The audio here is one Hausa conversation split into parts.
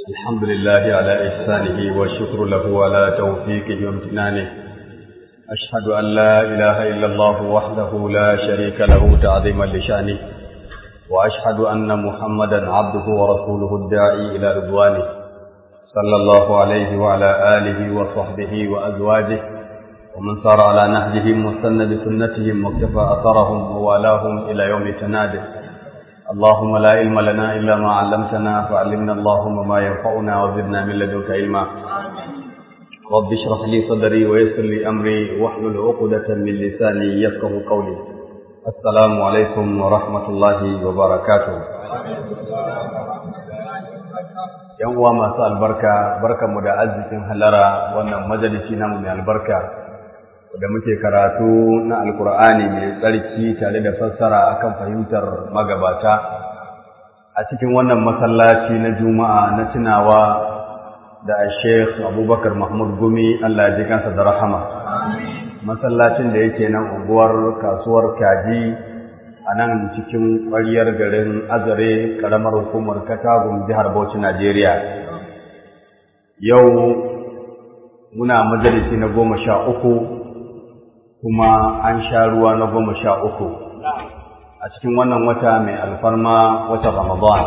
الحمد لله على إحسانه والشكر له على توفيقه وامتنانه أشهد أن لا إله إلا الله وحده لا شريك له تعظيما لشأنه وأشهد أن محمدا عبده ورسوله الداعي إلى رضوانه صلى الله عليه وعلى آله وصحبه وأزواجه ومن سار على نهجهم واستنى بسنتهم واكتفى أثرهم ووالاهم إلى يوم تناده اللهم لا علم لنا إلا ما علمتنا فعلمنا اللهم ما ينفعنا وزدنا من لدنك علما رب اشرح لي صدري ويسر لي أمري واحلل عقدة من لساني يفقه قولي السلام عليكم ورحمة الله وبركاته yan uwa masu albarka barkanmu da arzikin halara wannan majalisi namu mai albarka da muke karatu na alkur'ani mai tsarki tare da fassara akan fahimtar magabata a cikin wannan masallaci na juma'a na tunawa da sheikh abubakar mahmud gumi allah ji kansa da rahama masallacin da yake nan unguwar kasuwar kaji a nan cikin ƙwaryar garin azare ƙaramar hukumar katagun jihar bauchi najeriya yau muna majalisi na goma sha uku kuma an sha ruwa na goma sha uku a cikin wannan wata mai alfarma wata ramadan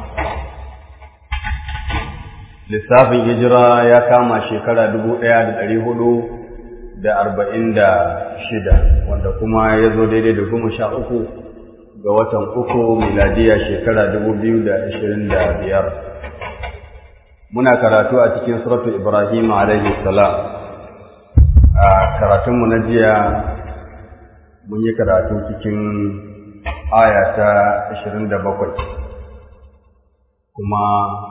lissafin hijira ya kama shekara dubu ɗaya da ɗari hudu da arba'in da shida wanda kuma ya zo daidai da goma sha uku ga watan uku miladiya shekara dubu biyu da ashirin da biyar muna karatu a cikin suratu ibrahim alaihi salam a karatunmu na jiya mun yi karatu cikin aya ta ashirin da bakwai kuma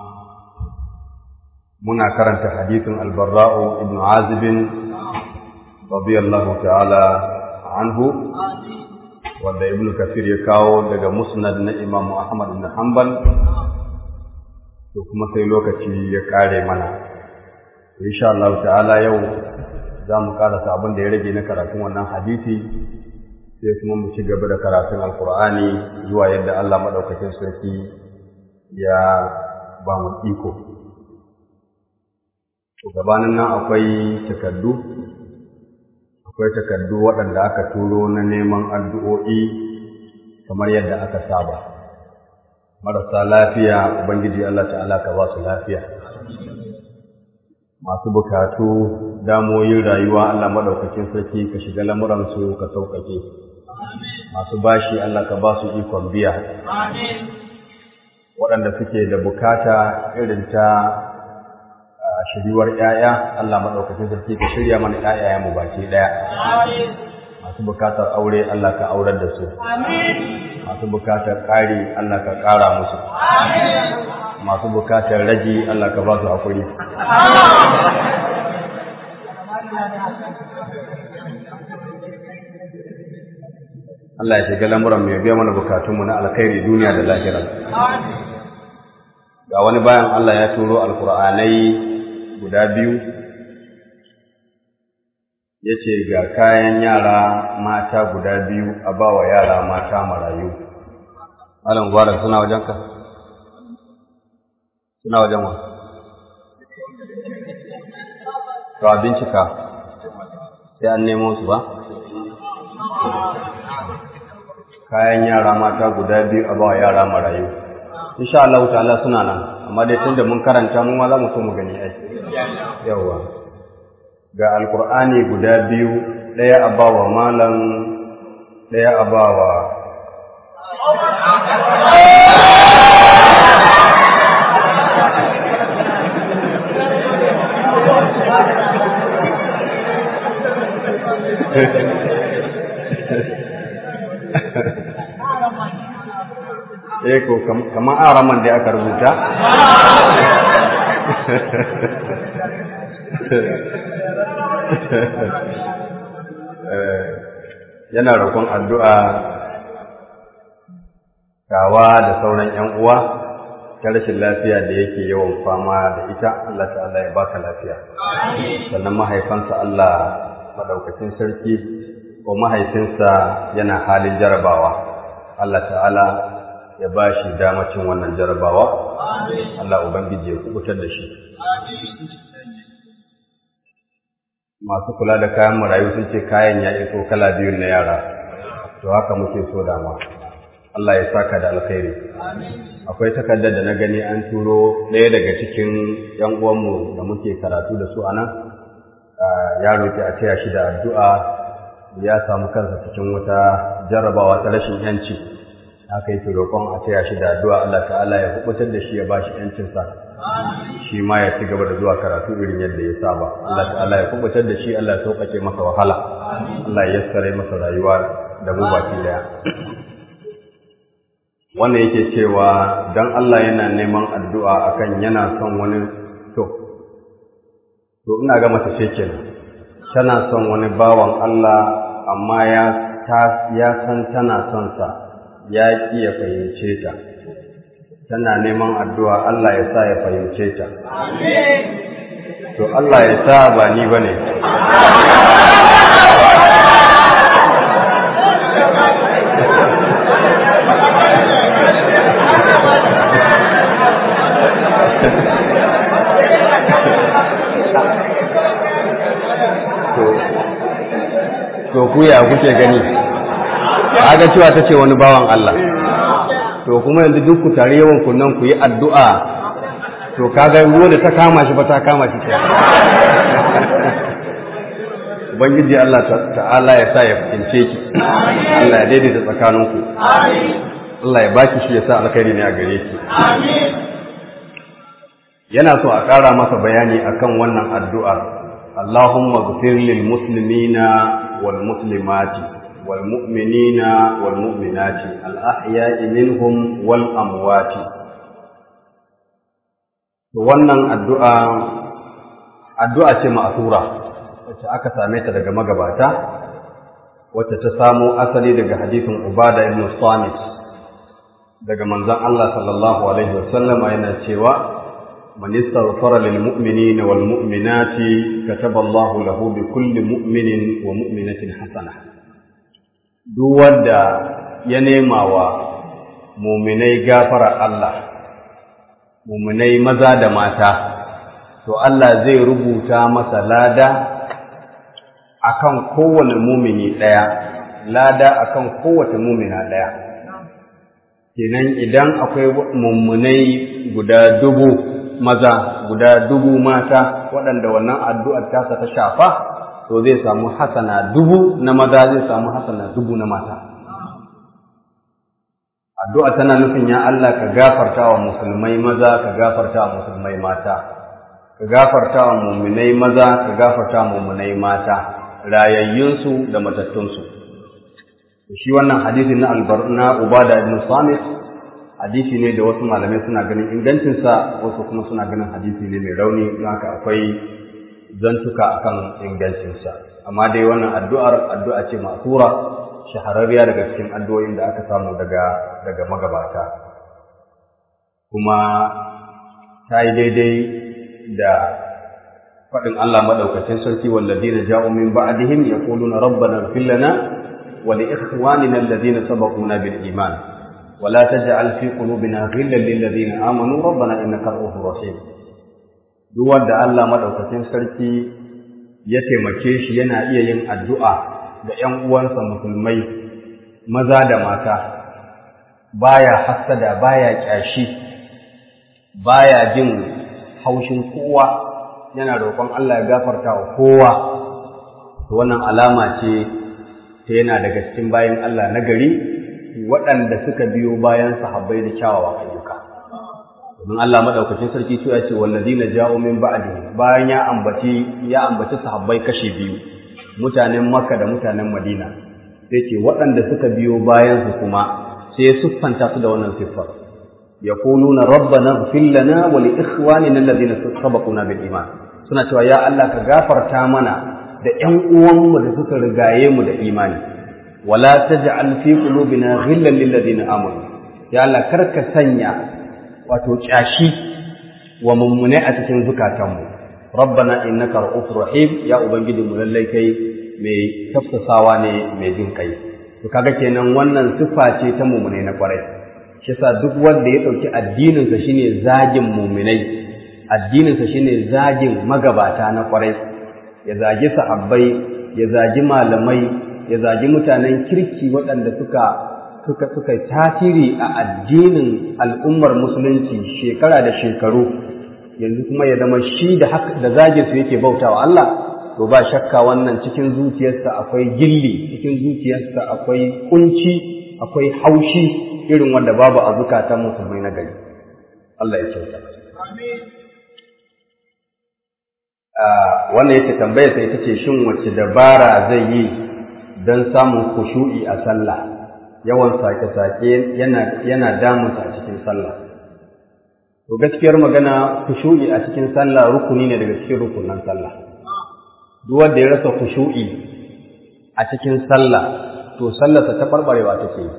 muna karanta hadithin albarra'u ibn azibin radiyallahu ta'ala anhu wanda ibn kasir ya kawo daga musnad na imamu ahmad ibn hanbal to kuma sai lokaci ya kare mana insha Allah ta'ala yau za mu karasa abin da ya rage na karatun wannan hadisi sai kuma mu ci gaba da karatun alkur'ani zuwa yadda Allah madaukakin sarki ya ba mu iko gabanin nan akwai takaddu akwai takaddu waɗanda aka turo na neman addu'o'i kamar yadda aka saba. Marasa lafiya, Ubangiji Allah ta'ala ka ba su lafiya. Masu bukatu, damoyin rayuwa Allah maɗaukakin sarki ka shiga lamuransu ka sauƙaƙe. Masu bashi Allah ka ba su ikon biya. Waɗanda suke da bukata irin ta shiriwar ‘ya'ya, Allah maɗaukacin sarki ka shirya mana ‘ya'ya mu baki ɗaya. Masu bukatar aure Allah ka aurar da su. Masu bukatar ƙari Allah ka ƙara musu. Masu bukatar ragi Allah ka ba su haƙuri. Allah ya shiga lamuran mai biya mana bukatunmu na alkhairi duniya da lahira. Ga wani bayan Allah ya turo alkur'anai guda biyu ya ce ga kayan yara mata guda biyu a ba wa yara mata marayu malam gwara suna wajen ka suna wajen wa to a bincika sai an nemo su ba kayan yara mata guda biyu a ba wa yara marayu insha Allah ta'ala suna nan amma dai tunda mun karanta mu ma za mu so mu gani ai yawa ga alqur'ani guda biyu daya a bawa malam daya a bawa eh ko kamar araman da aka rubuta yana roƙon addu'a gawa da sauran ‘yan uwa ta rashin lafiya da yake yawan fama da ita Allah ta'ala ya baka lafiya sannan mahaifansa Allah madaukakin sarki ko mahaifinsa yana halin jarabawa Allah ta'ala ya ba shi damacin wannan jarabawa Allah ubangiji ya kubutar da shi masu kula da kayan marayu sun ce kayan ya iso kala biyun na yara to haka muke so dama Allah ya saka da alkhairi akwai takardar da na gani an turo ɗaya daga cikin ‘yan uwanmu da muke karatu da su a nan ya roƙi a taya shi da addu'a ya samu kansa cikin wata jarrabawa ta rashin ‘yanci haka yake roƙon a taya shi da addu'a Allah ta'ala ya kubutar da shi ya ba shi ‘yancinsa shi ma ya ci gaba da zuwa karatu irin yadda ya saba Allah ta'ala ya kubutar da shi Allah ya sauƙaƙe masa wahala Allah ya yassare masa rayuwa da mu baki daya wannan yake cewa dan Allah yana neman addu'a akan yana son wani to to ina ga mata ce kenan tana son wani bawan Allah amma ya ta ya san tana son sa ya ki ya fahimce ta tana neman addu'a Allah ya sa ya fahimce ta amin to Allah ya sa ba ni bane to ku ya kuke gani ga cewa ta ce wani bawan Allah to kuma yanzu duk ku tare yawan kunnan ku yi addu'a to kaga ruwa da ta kama shi ba ta kama shi Ubangiji Allah ta'ala ya sa ya fahimce ki Allah ya daidaita tsakaninku Allah ya baki shi ya sa alkhairi ne a gare ki yana so a ƙara masa bayani akan wannan addu'ar اللهم اغفر للمسلمين والمسلمات والمؤمنين والمؤمنات الأحياء منهم والأموات wannan addu'a addu'a ce ma'asura wacce aka same ta daga magabata wacce ta samo asali daga hadisin Ubada ibn Samit daga manzon Allah sallallahu alaihi wasallam yana cewa من استغفر للمؤمنين والمؤمنات كتب الله له بكل مؤمن ومؤمنة حسنة duk wanda ya nema wa muminai gafara Allah muminai maza da mata to Allah zai rubuta masa lada akan kowane mumini ɗaya lada akan kowace mumina ɗaya kenan idan akwai mummunai guda dubu maza guda dubu mata waɗanda wannan addu'ar tasa ta shafa to zai samu hasana dubu na maza zai samu hasana dubu na mata addu'a tana nufin ya Allah ka gafarta wa musulmai maza ka gafarta wa musulmai mata ka gafarta wa muminai maza ka gafarta wa muminai mata rayayyunsu da matattunsu shi wannan hadisi na albarna ubada ibn samit hadisi ne da wasu malamai suna ganin ingancinsa wasu kuma suna ganin hadisi ne mai rauni don haka akwai zantuka akan ingancinsa amma dai wannan addu'ar addu'a ce masura shahararriya daga cikin addu'o'in da aka samu daga daga magabata kuma ta yi daidai da faɗin Allah maɗaukacin sarki walladina ja'u min ba'dihim yaquluna rabbana ighfir lana wa li ikhwanina alladhina sabaquna bil iman wa la taj'al fi qulubina ghillan lil ladina amanu rabbana innaka ra'ufur rahim duk wanda Allah maɗaukacin sarki ya taimake shi yana iya yin addu'a da ‘yan uwansa musulmai maza da mata, baya hassada, baya ƙyashi, baya jin haushin kowa, yana roƙon Allah ya gafarta wa kowa, wannan alama ce ta yana daga cikin bayan Allah na gari waɗanda suka biyo bayan sahabbai da kyawawan ayyuka. Domin Allah maɗaukacin sarki ya ce wallazina ja'u min ba'di bayan ya ambaci ya ambaci sahabbai kashi biyu. mutanen Makka da mutanen Madina sai ce waɗanda suka biyo bayan su kuma sai siffanta su da wannan siffar yaquluna rabbana ighfir lana wa li ikhwanina alladhina sabaquna bil iman suna cewa ya Allah ka gafarta mana da ƴan uwanmu da suka rigaye mu da imani wala taj'al fi qulubina ghillan lil ladina amanu ya Allah karka sanya wato kyashi wa mummune a cikin zukatanmu rabbana innaka ra'ufur rahim ya ubangiji mu lallai kai mai tafsasawa ne mai jin kai to kaga kenan wannan sifa ce ta mumune na kwarai shi yasa duk wanda ya ɗauki addininsa shine zagin muminai addininsa shine zagin magabata na ƙwarai ya zagi sahabbai ya zagi malamai ya zagi mutanen kirki waɗanda suka suka suka tasiri a addinin al'ummar musulunci shekara da shekaru yanzu kuma ya zama shi da da zagin su yake bautawa Allah to ba shakka wannan cikin zuciyarsa akwai gilli cikin zuciyarsa akwai kunci akwai haushi irin wanda babu a zukatan musulmai na gari Allah ya kyauta wannan yake tambaya sai ita ce shin wacce dabara zai yi don samun kushu'i a sallah yawan sake-sake yana yana damunsa a cikin sallah to gaskiyar magana kushu'i a cikin sallah rukuni ne daga cikin rukunan sallah duk wanda ya rasa kushu'i a cikin sallah to sallarsa ta barbarewa take yi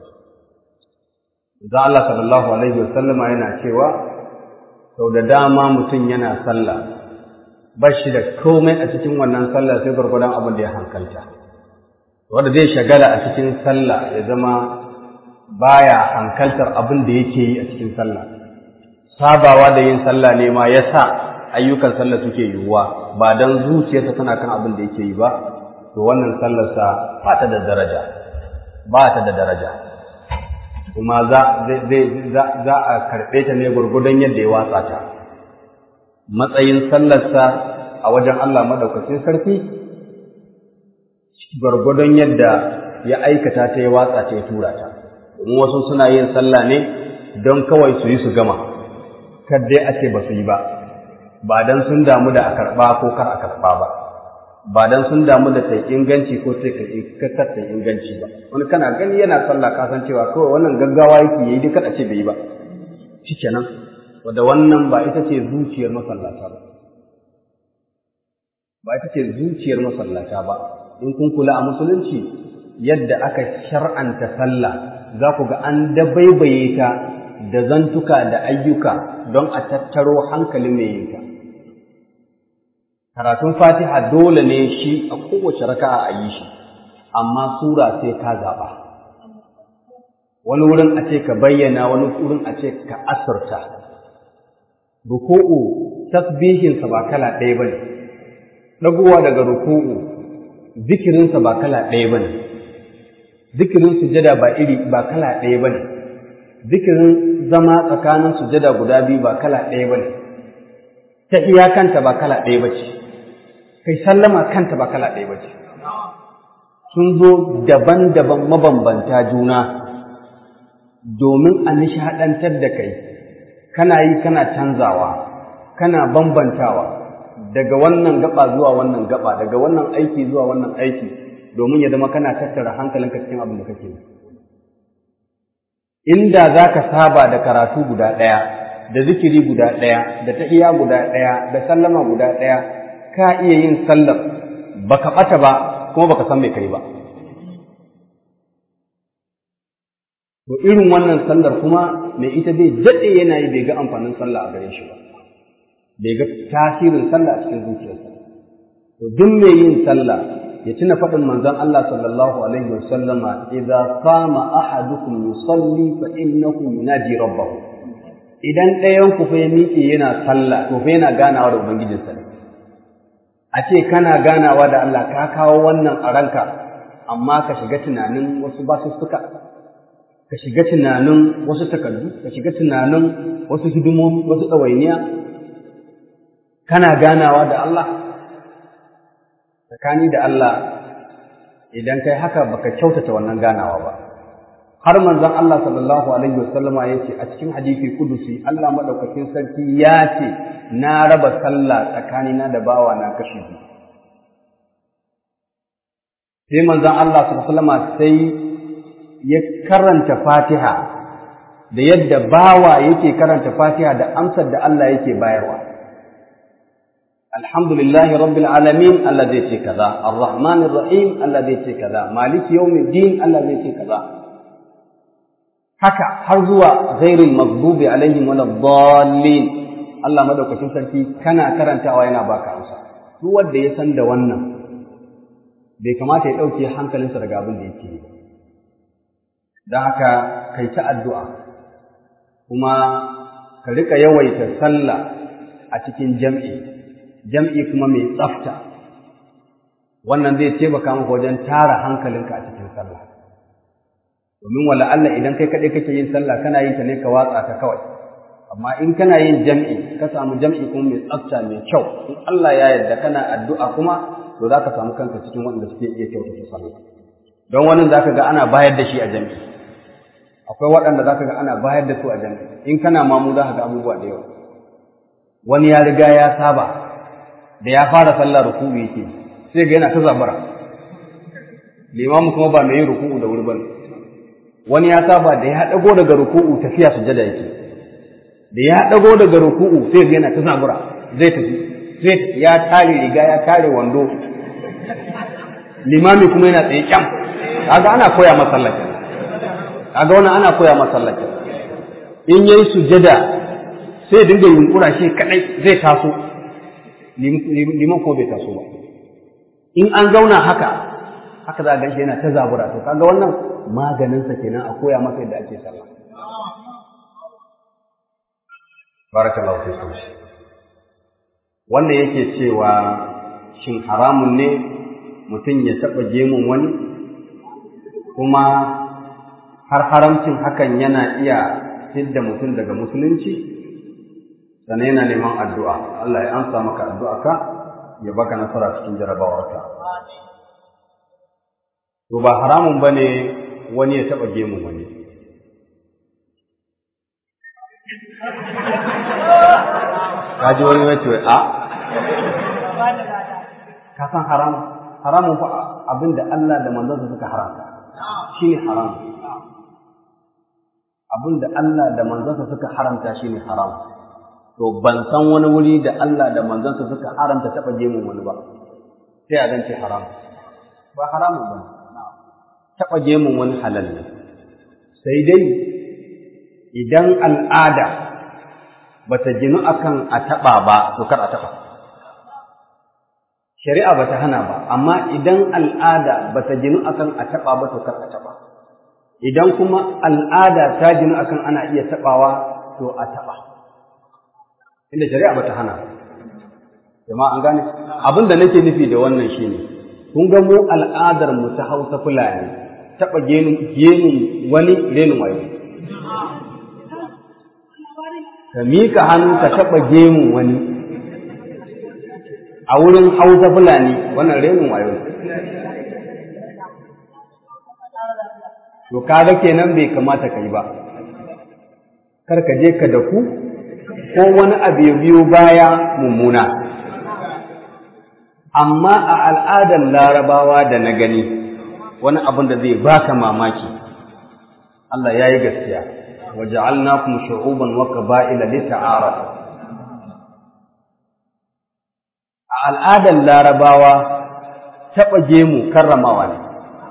da Allah sallallahu alaihi wasallama yana cewa sau da dama mutum yana sallah ba shi da komai a cikin wannan sallah sai gwargwadon abin da ya hankalta wanda zai shagala a cikin sallah ya zama baya hankaltar abin da yake yi a cikin sallah sabawa da yin sallah ne ma ya sa ayyukan sallah suke yiwuwa ba don zuciyarsa tana kan abin da yake yi ba to wannan sallarsa ba ta da daraja ba ta da daraja kuma za a karɓe ta ne gwargwadon yadda ya watsa ta matsayin sallarsa a wajen Allah maɗaukacin sarki gwargwadon yadda ya aikata ta ya watsa ta ya tura ta domin wasu suna yin sallah ne don kawai su yi su gama kar dai a ce ba su yi ba ba don sun damu da a karɓa ko kar a karɓa ba ba don sun damu da ta inganci ko ta kar ta inganci ba wani kana gani yana sallah ka san cewa kawai wannan gaggawa yake yi duk a ce bai yi ba shikenan wanda wannan ba ita ce zuciyar masallata ba ba ita ce zuciyar masallata ba in kun kula a musulunci yadda aka shar'anta sallah za ku ga an dabaibaye ta da zantuka da ayyuka don a tattaro hankalin mai yinta karatun fatiha dole ne shi a kowace raka'a a yi shi amma sura sai ka zaɓa wani wurin a ce ka bayyana wani wurin a ce ka asirta ruku'u tasbihinsa ba kala ɗaya bane ɗagowa daga ruku'u zikirinsa ba kala ɗaya bane zikirin sujada ba iri ba kala ɗaya bane zikirin zama tsakanin sujada guda biyu ba kala ɗaya bane ta iyakanta ba kala ɗaya bace kai sallama kanta ba kala ɗaya bace sun zo daban-daban mabambanta juna domin a nishaɗantar da kai kana yi kana canzawa kana bambantawa daga wannan gaba zuwa wannan gaba daga wannan aiki zuwa wannan aiki domin ya zama kana tattara hankalinka cikin abin da kake yi inda za ka saba da karatu guda ɗaya da zikiri guda ɗaya da tahiya guda ɗaya da sallama guda ɗaya ka iya yin sallar baka ɓata ba kuma baka san mai kai ba To irin wannan sallar kuma mai ita bai daɗe yana yi bai ga amfanin sallah a gare shi ba, bai ga tasirin sallah a cikin zuciyarsa. To duk mai yin sallah ya tuna faɗin manzon Allah sallallahu alaihi wa sallama idza qama ahadukum yusalli fa innahu yunaji rabbahu. Idan ɗayan ku fa ya miƙe yana sallah to fa yana ganawa da ubangijinsa ne. A ce kana ganawa da Allah ka kawo wannan a ranka amma ka shiga tunanin wasu basussuka ka shiga tunanin wasu takardu, ka shiga tunanin wasu hidimomi, wasu ɗawainiya, kana ganawa da Allah, tsakani da Allah idan kai haka baka kyautata wannan ganawa ba. Har manzon Allah sallallahu Alaihi wasallama ya ce a cikin hadisi kudusi Allah maɗaukakin sarki ya ce na raba sallah tsakanina da bawa na kashi biyu. Sai manzon Allah sallallahu Alaihi wasallama sai ya karanta fatiha da yadda bawa yake karanta fatiha da amsar da Allah yake bayarwa alhamdulillahi rabbil alamin Allah zai ce kaza arrahmanir rahim Allah zai ce kaza maliki yawmiddin Allah zai ce kaza haka har zuwa ghairil maghdubi alaihim waladdallin Allah madaukakin sarki kana karantawa yana baka amsa duk wanda ya san da wannan bai kamata ya dauke hankalinsa daga abin da yake yi ba don haka kai ta addu'a kuma ka rika yawaita sallah a cikin jam'i jam'i kuma mai tsafta wannan zai taimaka maka wajen tara hankalinka a cikin sallah domin wala Allah idan kai kaɗai kake yin sallah kana yin ta ne ka watsa ta kawai amma in kana yin jam'i ka samu jam'i kuma mai tsafta mai kyau in Allah ya yarda kana addu'a kuma to za ka samu kanka cikin wanda suke iya kyautata sallah don wani za ka ga ana bayar da shi a jam'i akwai waɗanda za ka ga ana bayar da su a jam'i in kana mamu za ka ga abubuwa da yawa wani ya riga ya saba da ya fara sallah ruku'u yake sai ga yana ta zabara limamu kuma ba mai yin ruku'u da wuri bane wani ya saba da ya dago daga ruku'u tafiya sujada yake da ya dago daga ruku'u sai ga yana ta zabura zai tafi zai ya tare riga ya tare wando limami kuma yana tsaye kyam kaga ana koya masallacin kaga wannan ana koya masallacin in yayi sujada sai dinga yunkura shi kadai zai taso liman ko bai taso ba in an zauna haka haka za a ganshi yana ta zabura to kaga wannan maganinsa kenan a koya masa yadda ake sallah barakallahu fikum wannan yake cewa shin haramun ne mutum ya taɓa gemun wani kuma har haramcin hakan yana iya hidda mutum daga musulunci sannan yana neman addu'a Allah ya amsa maka addu'a ka ya baka nasara cikin jarabawarka to ba haramun bane wani ya taɓa gemun wani ka ji wani wace a ka san haramun haramun fa abinda Allah da manzansa suka haramta shine haramun abinda Allah da manzansa suka haramta shine haram to ban san wani wuri da Allah da manzansa suka haramta taba gemun wani ba sai a zance haram ba haramun ba taba gemun wani halal ne sai dai idan al'ada bata ginu akan a taba ba to kar a taba shari'a bata hana ba amma idan al'ada bata ginu akan a taba ba to kar a taba idan kuma al'ada ta ginu akan ana iya tabawa to a taba inda shari'a bata hana jama'a an gane abin da nake nufi da wannan shine kun ga mu al'adar mu ta Hausa Fulani taba genin genin wani renin wayo ka mika hannu ka taba gemun wani a wurin Hausa Fulani wannan renin wayo to kaga kenan bai kamata kai ba kar ka je ka daku ko wani abu ya biyo baya mummuna amma a al'adar larabawa da na gani wani abin da zai baka mamaki Allah ya yi gaskiya waja'alnakum shu'uban wa qaba'ila lita'arafu a al'adar larabawa taɓa gemu karramawa ne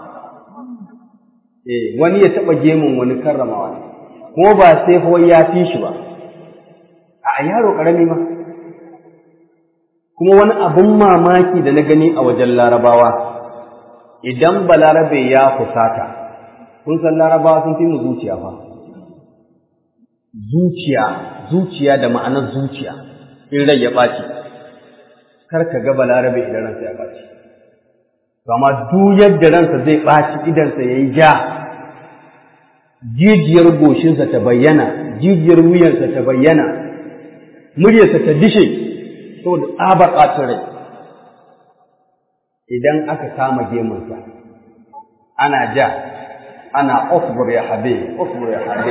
eh wani ya taɓa gemun wani karramawa ne kuma ba sai fa ya fi shi ba a yaro ƙarami ma kuma wani abin mamaki da na gani a wajen larabawa idan balarabe ya fusata kun san larabawa sun fi mu zuciya fa zuciya zuciya da ma'anar zuciya in rai ya ɓaci kar ka ga balarabe idan ransa ya ɓaci amma duk yadda ransa zai ɓaci idansa ya yi ja jijiyar goshinsa ta bayyana jijiyar wuyansa ta bayyana muryarsa ta dishe saboda tsabar ɓacin rai idan aka kama gemunsa ana ja ana osbur ya habe osbur ya habe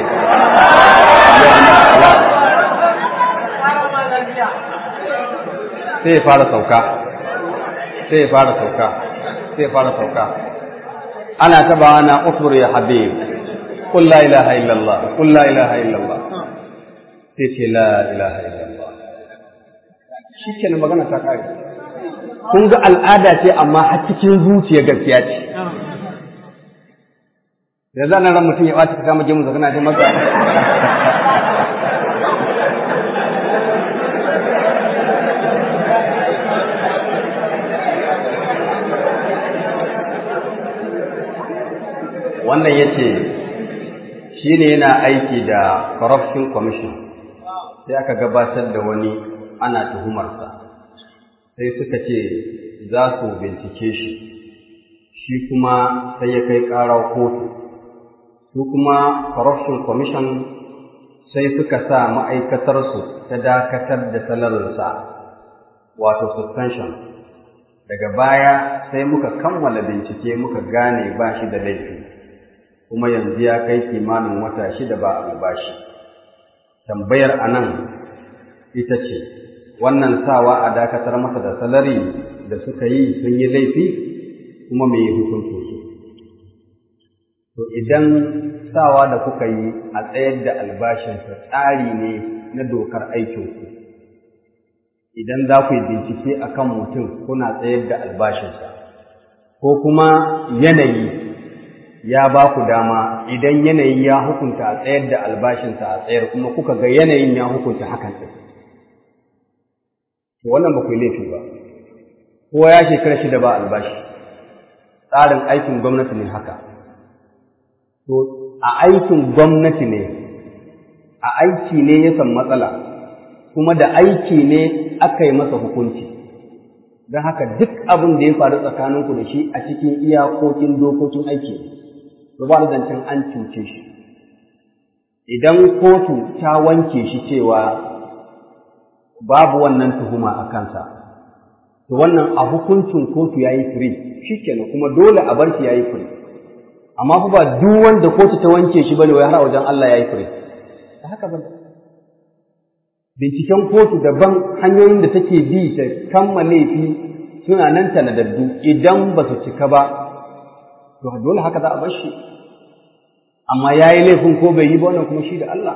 sai ya fara sauka sai ya fara sauka sai ya fara sauka ana taba ana osbur ya habe قل لا إله إلا الله قل لا إله إلا الله sai la ilaha illallah shi kenan magana ta kare kun ga al'ada ce amma har cikin zuciya gaskiya ce da zan ran mutum ya ɓata ka kama gemun zakana ce maka wannan ya ce shi ne yana aiki da corruption commission sai aka gabatar da wani ana tuhumarsa sai suka ce za su bincike shi shi kuma sai ya kai ƙara kotu su kuma corruption commission sai suka sa ma'aikatarsu ta dakatar da salarinsa wato suspension daga baya sai muka kammala bincike muka gane ba shi da laifi kuma yanzu ya kai kimanin wata shida ba albashi tambayar anan ita ce wannan sawa a dakatar masa da salari da suka yi sun yi laifi kuma mai hukuncin su to idan sawa da kuka yi a tsayar da albashinsa tsari ne na dokar aikinku idan za ku yi bincike a kan mutum kuna tsayar da albashinsa ko kuma yanayi ya ba ku dama idan yanayi ya hukunta a tsayar da albashinsa a tsayar kuma kuka ga yanayin ya hukunta hakan ɗin wannan ba ku yi laifi ba kowa ya shekara shida ba albashi tsarin aikin gwamnati ne haka to a aikin gwamnati ne a aiki ne ya san matsala kuma da aiki ne aka yi masa hukunci don haka duk abin da ya faru tsakaninku da shi a cikin iyakokin dokokin aiki to ba zancen an cuce shi idan kotu ta wanke shi cewa babu wannan tuhuma a kansa to wannan a hukuncin kotu ya yi firi shi kenan kuma dole a bar shi ya yi firi amma fa ba duk wanda kotu ta wanke shi bane wai har a wajen Allah ya yi firi da haka ba binciken kotu daban hanyoyin da take bi ta kammala laifi suna nan tanadaddu idan ba su cika ba to dole haka za a bar shi amma ya yi laifin ko bai yi ba wannan kuma shi da Allah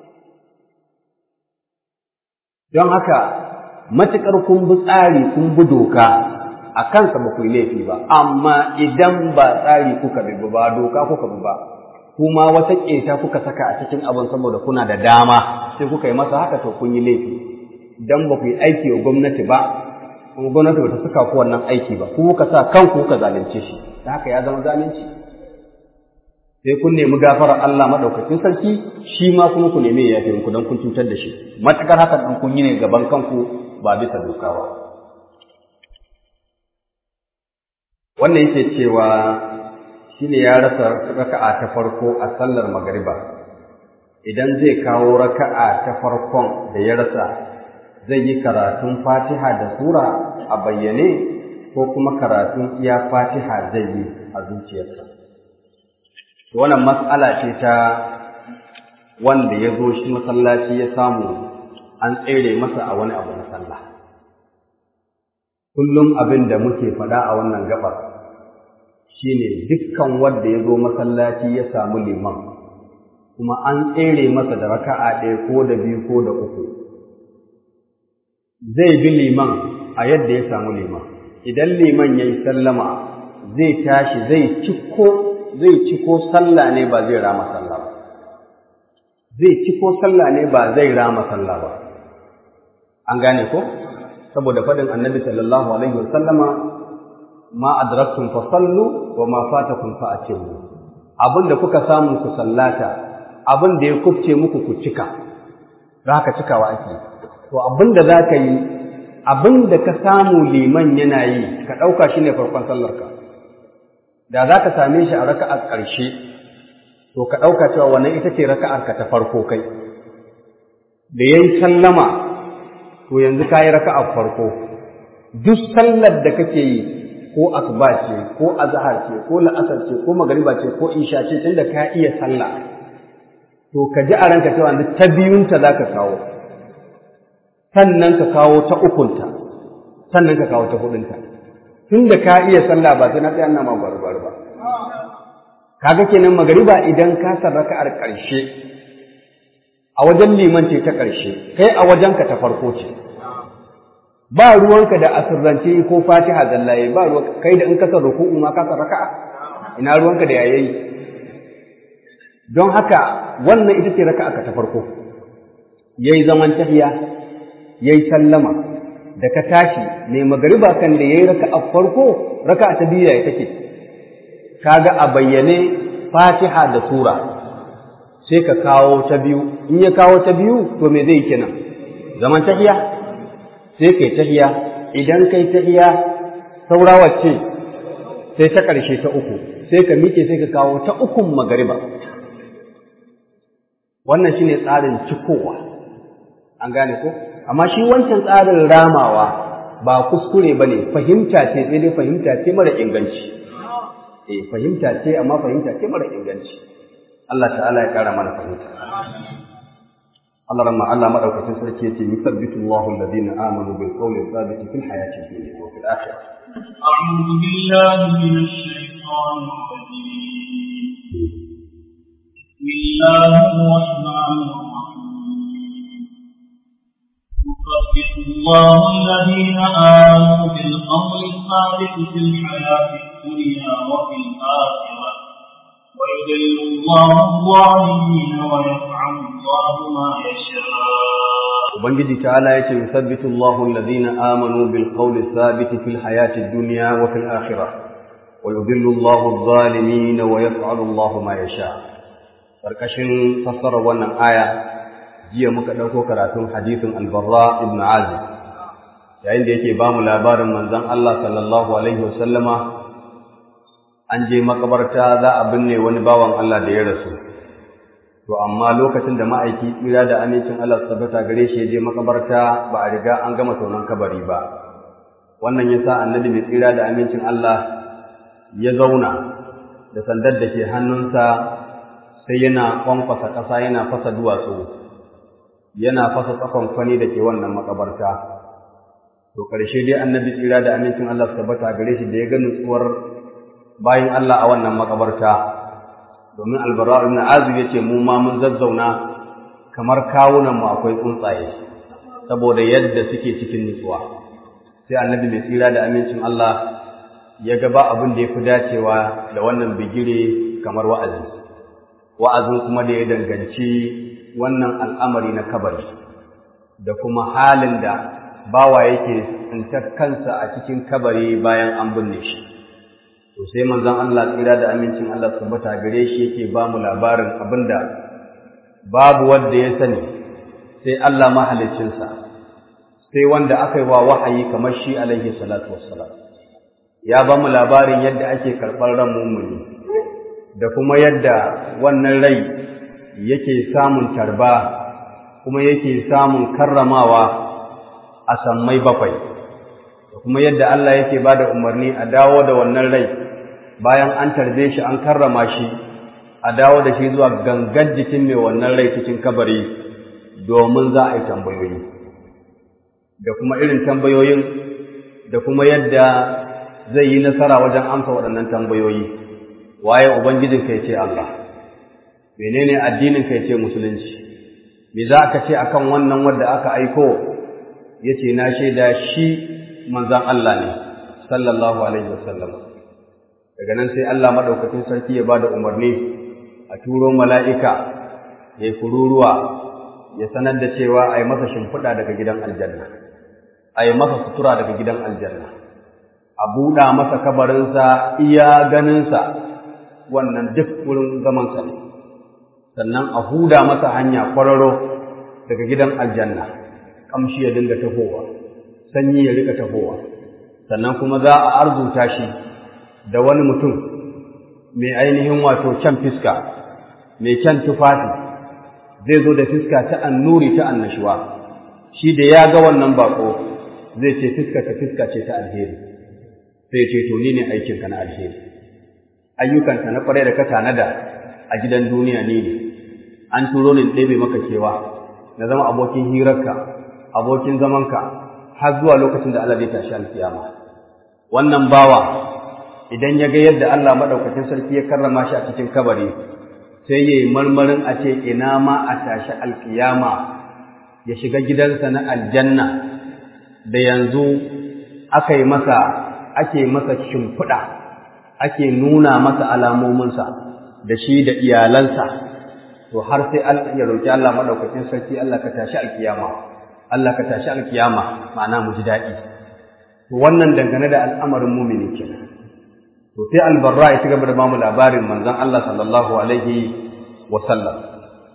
don haka matuƙar kun bi tsari kun bi doka a kansa ba ku yi laifi ba amma idan ba tsari kuka bi ba doka kuka bi ba kuma wata ƙeta kuka saka a cikin abin saboda kuna da dama sai kuka yi masa haka to kun yi laifi dan ba ku yi aiki wa gwamnati ba kuma gwamnati ba ta saka ku wannan aiki ba ku kuka sa kanku kuka zalunce shi da haka ya zama zalunci sai kun nemi gafarar Allah madaukakin sarki shi ma kuma ku nemi ya yafe ku dan kun cutar da shi matakar haka dan kun yi ne gaban kanku ba bisa doka ba wannan yake cewa shine ya rasa raka'a ta farko a sallar magariba idan zai kawo raka'a ta farkon da ya rasa zai yi karatun fatiha da sura a bayyane ko kuma karatun iya fatiha zai yi a zuciyarsa wannan matsala ce ta wanda ya zo shi masallaci ya samu an tsere masa a wani abu na sallah kullum abin da muke faɗa a wannan gabar shine dukkan wanda ya zo masallaci ya samu liman kuma an tsere masa da raka'a ɗaya ko da biyu ko da uku zai bi liman a yadda ya samu liman idan liman ya yi sallama zai tashi zai ciko zai ciko sallah ne ba zai rama sallah ba zai ciko sallah ne ba zai rama sallah ba an gane ko saboda faɗin annabi sallallahu alaihi wasallama ma adraktum fa sallu wa ma fatakum fa atimu abinda kuka samu ku sallata abin da ya kufce muku ku cika za ka cikawa ake to abin da za ka yi abin da ka samu liman yana yi ka ɗauka shi ne farkon sallarka da za ka same shi a raka'ar ƙarshe to ka ɗauka cewa wannan ita ce raka'arka ta farko kai da ya yi sallama to yanzu ka yi raka'ar farko duk sallar da kake yi ko asuba ce ko azhar ce ko la'asar ce ko magariba ce ko isha ce tunda ka iya sallah to ka ji a ranka cewa ta biyunta za ka kawo sannan ka kawo ta ukunta sannan ka kawo ta hudunta tun da ka iya sallah ba sai na tsaya na ma barbar ba kaga kenan magariba idan ka san raka'ar ƙarshe a wajen liman ce ta ƙarshe kai a wajenka ta farko ce ba ruwanka da asirrance ko fatiha zallaye ba ruwanka kai da in ka san ruku'u ma ka san raka'a ina ruwanka da yayayi don haka wannan ita ce raka'a ta farko yayi zaman tahiya yayi sallama da ka tashi ne magariba kan da yayi raka'a farko raka'a ta biyu yayi take kaga a bayyane Fatiha da sura sai ka kawo ta biyu in ya kawo ta biyu to me zai kenan zaman tahiya sai kai tahiya idan kai tahiya saura wacce sai ta ƙarshe ta uku sai ka miƙe sai ka kawo ta ukun magariba wannan shine tsarin cikowa an gane ko amma shi wancan tsarin ramawa ba kuskure ba ne fahimta ce sai dai fahimta ce mara inganci eh fahimta ce amma fahimta ce mara inganci Allah ta'ala ya kara mana fahimta Allah ramma Allah madaukakin sarki yace yusabbitu Allahu alladhina amanu bil qawli thabit fil hayati dunya wa fil akhirah أعوذ بالله من الشيطان الرجيم بسم الله الرحمن الرحيم يثبت الله الذين آمنوا بالقول الثابت في الحياة الدنيا وفي الآخرة ويذل الله الظالمين ويفعل الله ما يشاء Ubangiji ta'ala yace yusabbitu Allahu alladhina amanu bil qawli thabit fil hayati dunya wa fil akhirah wa yudhillu Allahu adh-dhalimin wa yaf'alu Allahu ma yasha karkashin fassarar wannan aya jiya muka dauko karatun hadisin al-Barra ibn Azib yayin da yake bamu labarin manzon Allah sallallahu alaihi wasallama an je makabarta za a binne wani bawan Allah da ya rasu to amma lokacin da ma'aiki tsira da amincin Allah tabbata gare shi je makabarta ba a riga an gama tonon kabari ba wannan yasa annabi mai tsira da amincin Allah ya zauna da sandar da ke hannunsa sai yana kwankwasa ƙasa yana fasa duwatsu yana fasa tsakon kwani da ke wannan makabarta to ƙarshe dai annabi tsira da amincin Allah tabbata gare shi da ya ga nutsuwar bayan Allah a wannan makabarta domin albara ibn azib yace mu ma mun zazzauna kamar kawunan mu akwai tsuntsaye saboda yadda suke cikin nutsuwa sai annabi mai tsira da amincin Allah ya ga ba abin da yafi dacewa da wannan bigire kamar wa'azi wa'azin kuma da ya danganci wannan al'amari na kabari da kuma halin da bawa yake tsintar kansa a cikin kabari bayan an binne shi to sai manzon Allah tsira da amincin Allah tabbata gare shi yake ba mu labarin abinda babu wanda ya sani sai Allah mahaliccinsa sai wanda aka yi wa wahayi kamar shi alaihi salatu wassalam ya ba mu labarin yadda ake karɓar ran mummuni da kuma yadda wannan rai yake samun tarba kuma yake samun karramawa a sammai bakwai da kuma yadda Allah yake ba da umarni a dawo da wannan rai bayan an tarbe shi an karrama shi a dawo da shi zuwa gangan jikin mai wannan rai cikin kabari domin za a yi tambayoyi da kuma irin tambayoyin da kuma yadda zai yi nasara wajen amsa waɗannan tambayoyi waye ubangijin kai ce Allah menene addinin kai ce musulunci me za ka ce akan wannan wanda aka aiko yace na shaida shi manzon Allah ne sallallahu alaihi wasallam daga nan sai Allah madaukakin sarki ya bada umarni a turo mala'ika ya kururuwa ya sanar da cewa ai masa shimfiɗa daga gidan aljanna ai masa sutura daga gidan aljanna a buɗa masa kabarinsa iya ganinsa wannan duk wurin zamansa ne sannan a huda masa hanya kwararo daga gidan aljanna kamshi ya dinga tahowa sanyi ya rika tahowa sannan kuma za a arzuta shi da wani mutum mai ainihin wato kyan fiska mai kyan tufafi zai zo da fiska ta annuri ta annashuwa shi da ya ga wannan bako zai ce fiska ta fiska ce ta alheri sai ce to ni ne aikinka na alheri ayyukanka na kwarai da ka tanada a gidan duniya ni ne an turo ni ɗebe maka kewa na zama abokin hirarka abokin zamanka har zuwa lokacin da Allah zai tashi alkiyama wannan bawa idan ya ga yadda Allah madaukakin sarki ya karrama shi a cikin kabari sai yayi marmarin a ce ina ma a tashi alkiyama ya shiga gidansa na aljanna da yanzu aka yi masa ake masa shimfiɗa ake nuna masa alamominsa da shi da iyalansa to har sai ya roki Allah madaukakin sarki Allah ka tashi alkiyama Allah ka tashi alkiyama ma'ana mu ji daɗi to wannan dangane da al'amarin mumini kenan to sai albarra ya ci gaba da bamu labarin manzon Allah sallallahu alaihi wa sallam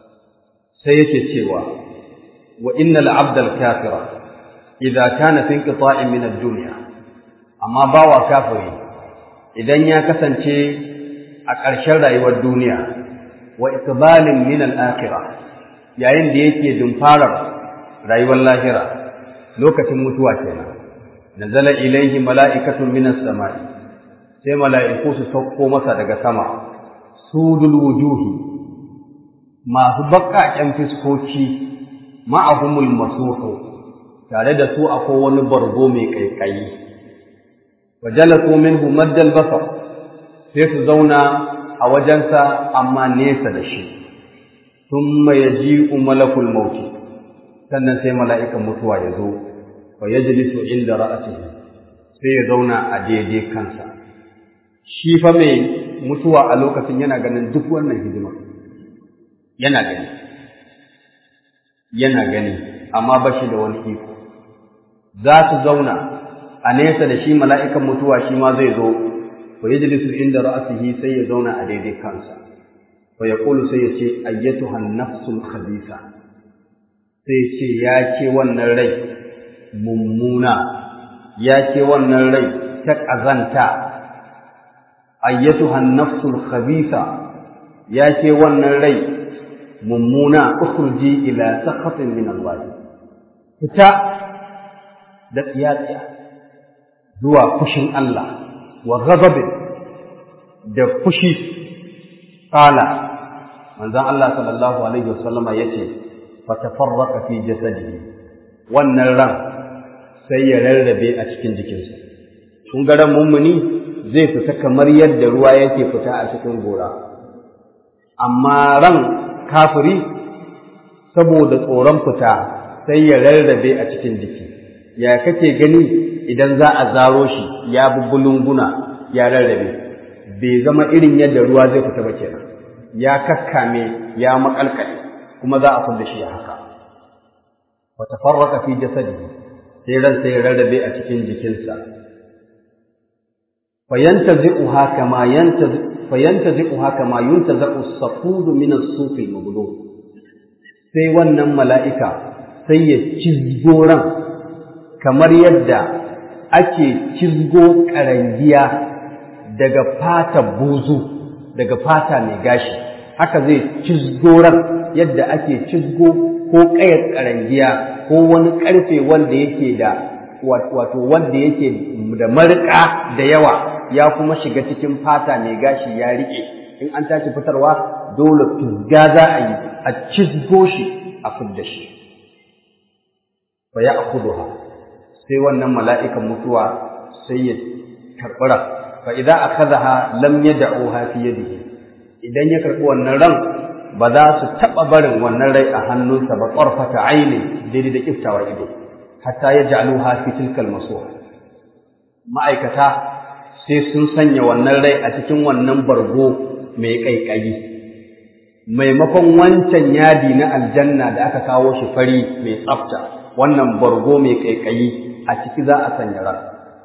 sai yake cewa wa innal abdal kafira idza kana fi inqita'in min ad-dunya amma bawa kafiri idan ya kasance a ƙarshen rayuwar duniya wa iqbalin min al-akhirah yayin da yake dumfarar rayuwar lahira lokacin mutuwa kenan nazala ilaihi mala'ikatun minas sama'i sai mala'iku su sauko masa daga sama sudul wujuhi masu baƙaƙen fiskoki ma'ahumul masuhu tare da su akwai wani bargo mai ƙaiƙayi wa jalasu minhu maddal basar sai su zauna a wajensa amma nesa da shi thumma yaji'u malakul maut sannan sai mala'ikan mutuwa ya zo fa yajlisu inda ra'atihi sai ya zauna a daidai kansa shi fa mai mutuwa a lokacin yana ganin duk wannan hidima yana gani yana gani amma ba shi da wani iko za su zauna a nesa da shi mala'ikan mutuwa shi ma zai zo fa yajlisu inda ra'sihi sai ya zauna a daidai kansa fa yaqulu sai ya ce ayyatuha an-nafsul khabitha sai ya ce ya ce wannan rai mummuna ya ce wannan rai ta ƙazanta ayyatuha an-nafsul khabitha ya ce wannan rai mummuna ukhruji ila sakhatin min Allah fita da tsiyatsiya zuwa fushin Allah wa ghadabin da fushi qala manzon Allah sallallahu alaihi wasallama yace fa tafarraqa fi jasadihi wannan ran sai ya rarrabe a cikin jikinsa kun ga ran mummuni zai fita kamar yadda ruwa yake fita a cikin gora amma ran kafiri saboda tsoron fita sai ya rarrabe a cikin jiki ya kake gani idan za a zaro shi ya bubbulunguna ya rarrabe bai zama irin yadda ruwa zai fita ba kenan ya kakkame ya makalkale kuma za a fudda shi haka wa tafarraqa fi jasadihi sai ran sai rarrabe a cikin jikinsa fayantazi'uha kama yantazi fayantazi'uha kama yuntazi'u as-safud min as-suf al sai wannan mala'ika sai ya cizgo ran kamar yadda ake cizgo ƙarangiya daga fata buzu daga fata mai gashi haka zai cizgo ran yadda ake cizgo ko ƙayar ƙarangiya ko wani ƙarfe wanda yake da wato wanda yake da marika da yawa ya kuma shiga cikin fata mai gashi ya riƙe in an tashi fitarwa dole tuzga za a yi a cizgo shi a fidda shi fa ya akuduha sai wannan mala'ikan mutuwa sai ya karɓura fa idan akhadha lam yad'uha fi yadihi idan ya karɓi wannan ran ba za su taɓa barin wannan rai a hannunsa ba ƙarfata aini daidai da kiftawar ido hatta ya ja'aluha fi tilkal masuha ma'aikata sai sun sanya wannan rai a cikin wannan bargo mai ƙaiƙayi maimakon wancan yadi na aljanna da aka kawo shi fari mai tsafta wannan bargo mai ƙaiƙayi a ciki za a sanya ran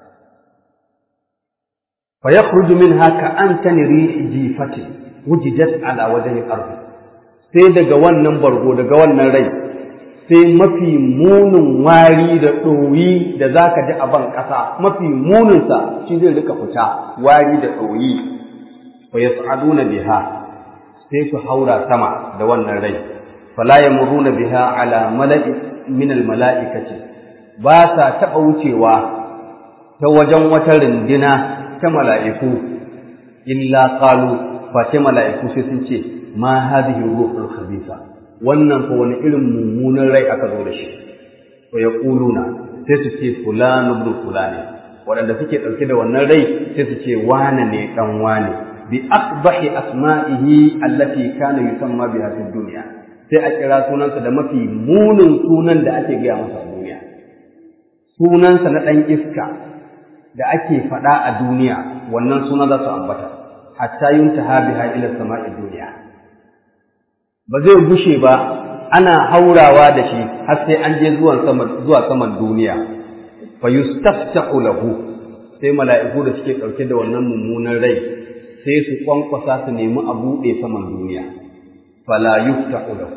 fa yakhruju minha ka antani rihi jifati wujidat ala wajhi al sai daga wannan bargo daga wannan rai sai mafi munin wari da ɗoyi da za ka ji a ban ƙasa mafi muninsa shi zai rika fita wari da ɗoyi fa yas'aduna biha sai su haura sama da wannan rai fala yamuruna biha ala mala'i min al mala'ikati ba sa taɓa wucewa ta wajen wata rindina ta mala'iku illa qalu fa ce mala'iku sai sun ce ma hadhihi ruhul khabitha wannan ko wani irin mummunan rai aka zo da shi wa yaquluna sai su ce fulanu ibn fulani waɗanda suke ɗauke da wannan rai sai su ce wane ne dan wane bi aqbahi asma'ihi allati kana yusamma biha fid dunya sai a kira sunansa da mafi munin sunan da ake gaya masa a duniya sunansa na ɗan iska da ake faɗa a duniya wannan suna za su ambata hatta yuntaha biha ila sama'i duniya ba zai gushe ba ana haurawa da shi har sai an je zuwa saman zuwa saman duniya fa yustaftahu lahu sai mala'iku da suke ɗauke da wannan mummunan rai sai su kwankwasa su nemi a buɗe saman duniya fala yuftahu lahu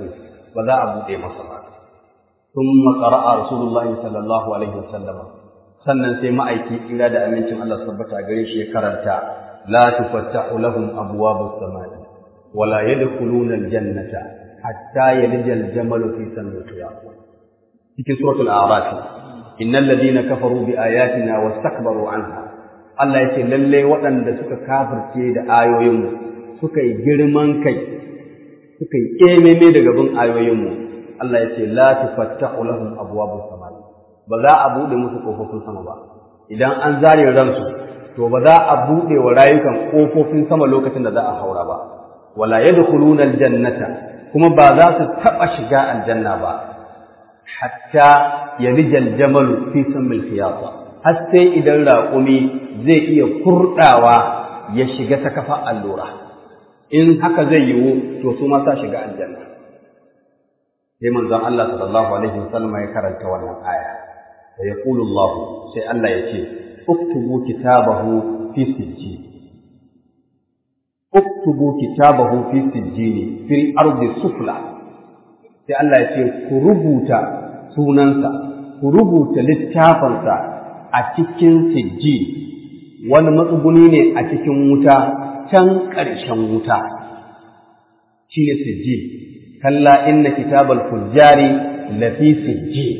ba za a buɗe masa ba ثم قرأ رسول الله صلى الله عليه وسلم sannan sai ma'aiki kira da amincin Allah tabbata gare shi ya karanta la tufattahu lahum abwabus samai wala yadkhuluna aljannata hatta yalija aljamalu fi samil khiyat cikin suratul a'raf innal ladina kafaru bi ayatina wastakbaru anha Allah yace lalle waɗanda suka kafirce da ayoyinmu suka yi girman kai suka yi kememe daga bin ayoyinmu Allah ya ce la tufattahu lahum abwabus samai ba za a bude musu kofofin sama ba idan an zare ransu to ba za a bude wa rayukan kofofin sama lokacin da za a haura ba wala yadkhuluna aljannata kuma ba za su taba shiga aljanna ba hatta yalija aljamalu fi samil khiyata har sai idan raƙumi zai iya kurdawa ya shiga ta kafa allura in haka zai yiwu to su ma sa shiga aljanna sai manzon Allah sallallahu alaihi wasallam ya karanta wannan aya wa yaqulu Allah sai Allah ya ce uktubu kitabahu fi sijjin uktubu kitabahu fi sijjin fil ardi sufla sai Allah ya ce ku rubuta sunansa ku rubuta littafinsa a cikin sijjin wani matsuguni ne a cikin wuta can ƙarshen wuta shi ne sijjin kalla inna kitabal fujjari lafi sijjin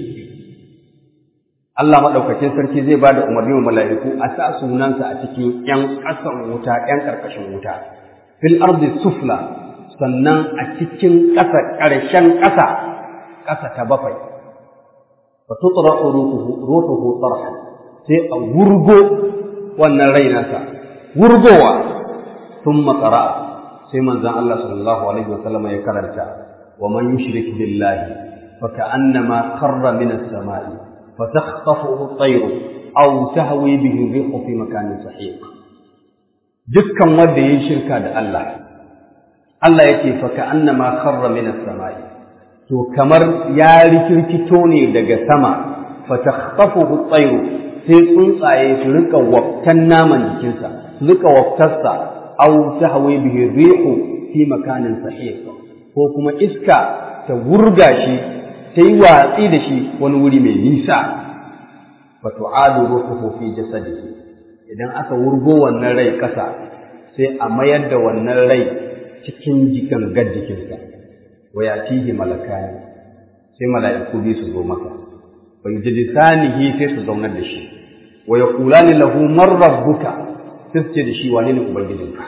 Allah maɗaukacin sarki zai ba da umarni wa mala'iku a sa sunansa a cikin ‘yan ƙasan wuta, ‘yan ƙarƙashin wuta, fil ardi sufla, sannan a cikin ƙasa ƙarshen ƙasa, ƙasa ta bakwai. Fa tutsura ruhuhu tsarhan, sai a wurgo wannan rai nasa, wurgowa sun matsara, sai manzan Allah sallallahu Alaihi wasallama ya karanta, wa man yushrik billahi, fa ka'annama karra minas sama'i. فتخطفه الطير أو تهوي به الريح في مكان سحيق dukkan wanda yayi shirka da Allah Allah yake fa ka'annama kharra min as-samai to kamar ya rikirkito ne daga sama fa takhtafuhu at-tayr sai tsuntsaye su rika waftan naman jikinsa su rika waftarsa aw tahwi bihi rihu fi makanin sahiq ko kuma iska ta wurga shi ta yi watsi da shi wani wuri mai nisa fa tu'adu ruhuhu fi jasadihi idan aka wurgo wannan rai ƙasa sai a mayar da wannan rai cikin jikin gaddikinsa wa yatihi malakani sai mala'iku bi su zo maka fa yujlisanihi sai su zaunar da shi wa yaqulani lahu man rabbuka sai su ce da shi wane ne ubangijinka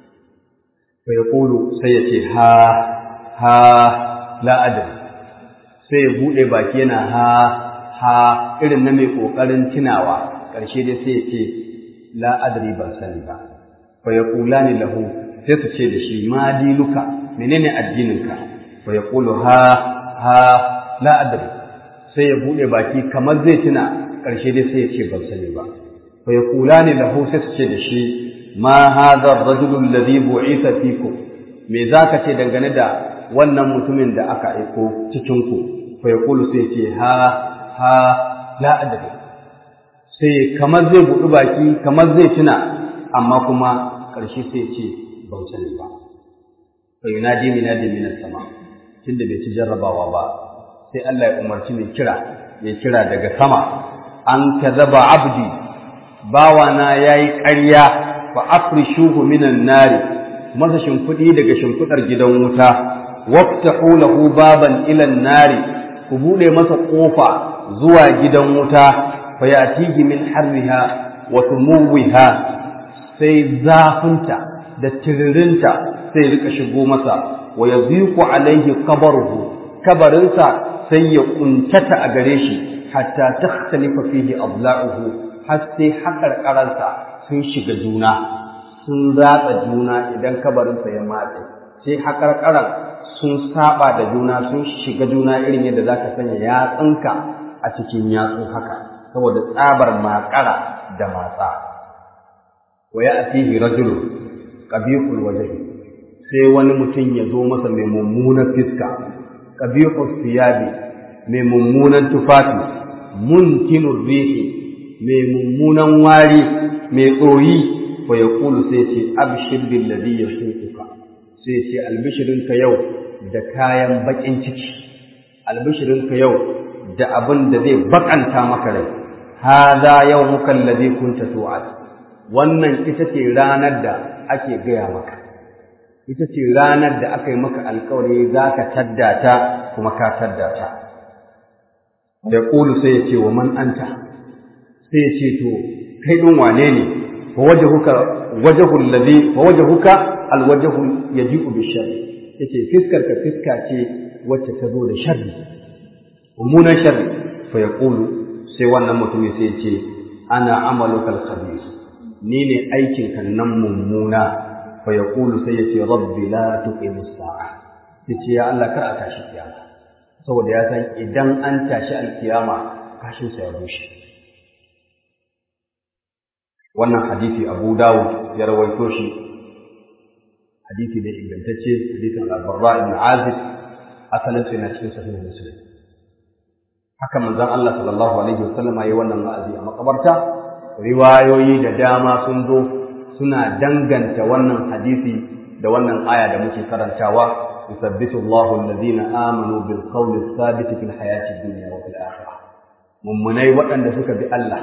fa yaqulu sai ya ce ha ha la adri sai ya buɗe baki yana ha ha irin na mai ƙoƙarin tunawa ƙarshe dai sai ya ce la adri ban sani ba fa yaqula ni lahu sai su ce da shi ma dinuka menene addininka fa yaqulu ha ha la adri sai ya buɗe baki kamar zai tuna ƙarshe dai sai ya ce ban sani ba fa yaqula ni lahu sai su ce da shi ma hadha ar-rajulu alladhi bu'itha fikum me zaka ce dangane da wannan mutumin da aka aiko cikin ku fa yaqulu sai ce ha ha la adri sai kamar zai buɗi baki kamar zai tuna amma kuma ƙarshe sai ce ban sani ba fa yunadi minadi minas sama tunda bai ci jarrabawa ba sai Allah ya umarci mai kira ya kira daga sama an kazaba abdi bawana yayi ƙarya fa afrishuhu minan nari masa shimfiɗi daga shimfiɗar gidan wuta waftahu lahu baban ila nari ku buɗe masa ƙofa zuwa gidan wuta fa yatihi min harriha wa tumuwiha sai zafinta da tiririnta sai rika shigo masa wa yaziqu alaihi qabruhu kabarinsa sai ya kuntata a gare shi hatta takhtalifa fihi adla'uhu har sai haƙarƙaransa sun shiga juna sun ratsa juna idan kabarinsa ya matse sai haƙarƙaran sun saba da juna sun shiga juna irin yadda za ka sanya yatsunka a cikin yatsu haka saboda tsabar makara da matsa wa ya atihi rajulu qabihul wajhi sai wani mutum ya zo masa mai mummunan fiska qabihul siyabi mai mummunan tufafi munkinur rihi mai mummunan wari mai tsoyi wa yaqulu sai ce abshir bil ladhi yasuquka sai ce albishirinka yau da kayan bakin ciki albishirinka yau da abin da zai bakanta maka rai hadha yawmuka alladhi kunta tu'ad wannan ita ce ranar da ake gaya maka ita ce ranar da aka yi maka alkawari za ka taddata kuma ka taddata da ƙulu sai ya ce wa man anta sai ya ce to kai ɗin wane ne fa wajahuka wajahul ladhi fa wajahuka alwajhu yaji'u bi sharri yace fiskar ka fiska ce wacce ta zo da sharri mummunan sharri fa yaqulu sai wannan mutumin sai ya ce ana amaluka al-khabir ni ne aikin kan nan mummuna fa yaqulu sai ya ce rabbi la tuqimu as-sa'a yace ya Allah kar a tashi kiyama saboda ya san idan an tashi alkiyama kashin sa ya rushe wannan hadisi Abu Dawud ya rawaito shi hadisi da ingantacce hadisin Al-Barra ibn Azib asalin sai na cikin sahih Muslim haka manzon Allah sallallahu alaihi wasallam yayi wannan wa'azi a makabarta riwayoyi da dama sun zo suna danganta wannan hadisi da wannan aya da muke karantawa يثبت الله الذين آمنوا بالقول الثابت في الحياة الدنيا وفي الآخرة mummunai waɗanda suka bi Allah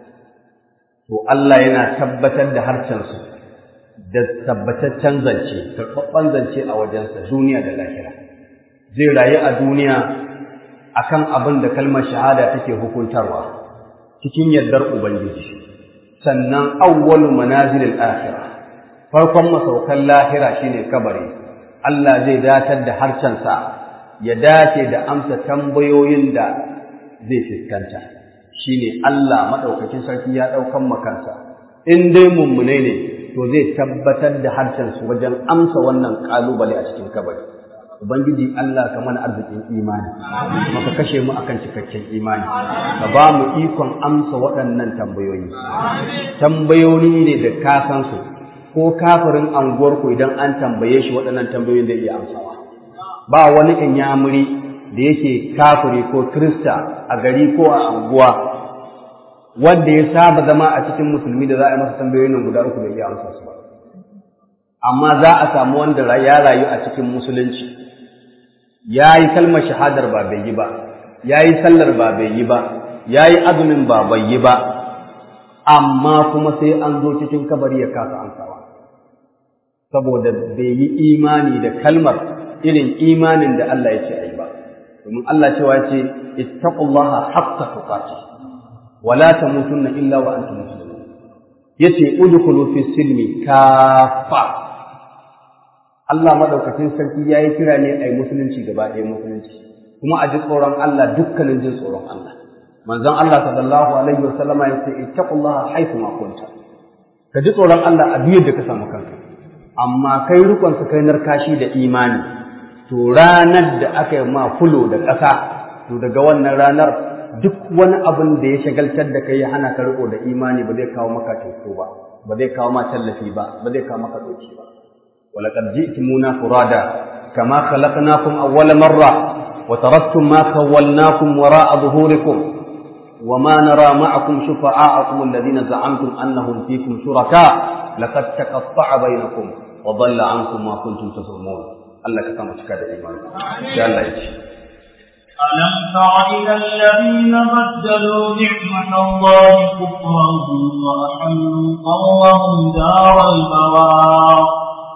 to Allah yana tabbatar da harcensu da tabbataccen zance karɓaɓɓen zance a wajensa duniya da lahira zai rayu a duniya akan abin da kalmar shahada take hukuntarwa cikin yardar ubangiji sannan awwalu manazilil akhirah farkon masaukan lahira shine kabari Allah zai datar da harcensa ya dace da amsa tambayoyin da zai fuskanta shine Allah madaukakin sarki ya daukan makansa in dai mummune ne to zai tabbatar da harshensu wajen amsa wannan kalubale a cikin kabari ubangiji Allah ka mana arzikin imani maka kashe mu akan cikakken imani ka ba mu ikon amsa waɗannan tambayoyi tambayoyi ne da ka san su ko kafirin anguwarku idan an tambaye shi waɗannan tambayoyin da iya amsawa ba wani inyamuri da yake kafiri ko krista a gari ko a anguwa wanda ya saba zama a cikin musulmi da za a yi masa tambayoyin nan guda uku da iya amsa su ba amma za a samu wanda ya rayu a cikin musulunci ya yi kalmar shahadar ba bai yi ba ya yi sallar ba bai yi ba ya yi azumin ba bai yi ba amma kuma sai an zo cikin kabari ya kasa amsawa saboda bai yi imani da kalmar irin imanin da Allah ya ce a yi ba domin Allah cewa ce ittaqullaha haqqa tuqatih wa la tamutunna illa wa antum muslimun yace udkhulu fi silmi kafa Allah madaukakin sarki yayi kira ne ai musulunci gaba ɗaya musulunci kuma a ji tsoron Allah dukkanin jin tsoron Allah manzon Allah sallallahu alaihi wasallam ya ce ittaqullaha haythu ma kunta ka ji tsoron Allah a duk da ka samu kanka amma kai rukun su kai narkashi da imani to ranar da aka yi ma fulo da ƙasa to daga wannan ranar duk wani abin da ya shagaltar da kai ya hana ka riko da imani ba zai kawo maka teku ba ba zai kawo ma tallafi ba ba zai kawo maka doki ba ولقد جئتمونا فرادا كما خلقناكم أول مرة وتركتم ما خولناكم وراء ظهوركم وما نرى معكم شفعاءكم الذين زعمتم أنهم فيكم شركاء لقد تقطع بينكم وضل عنكم ما كنتم تزعمون الله كما تكاد إيمان يا الله يجي ألم تر إلى الذين بدلوا نعمة الله كفرا وأحلوا قومهم دار البوار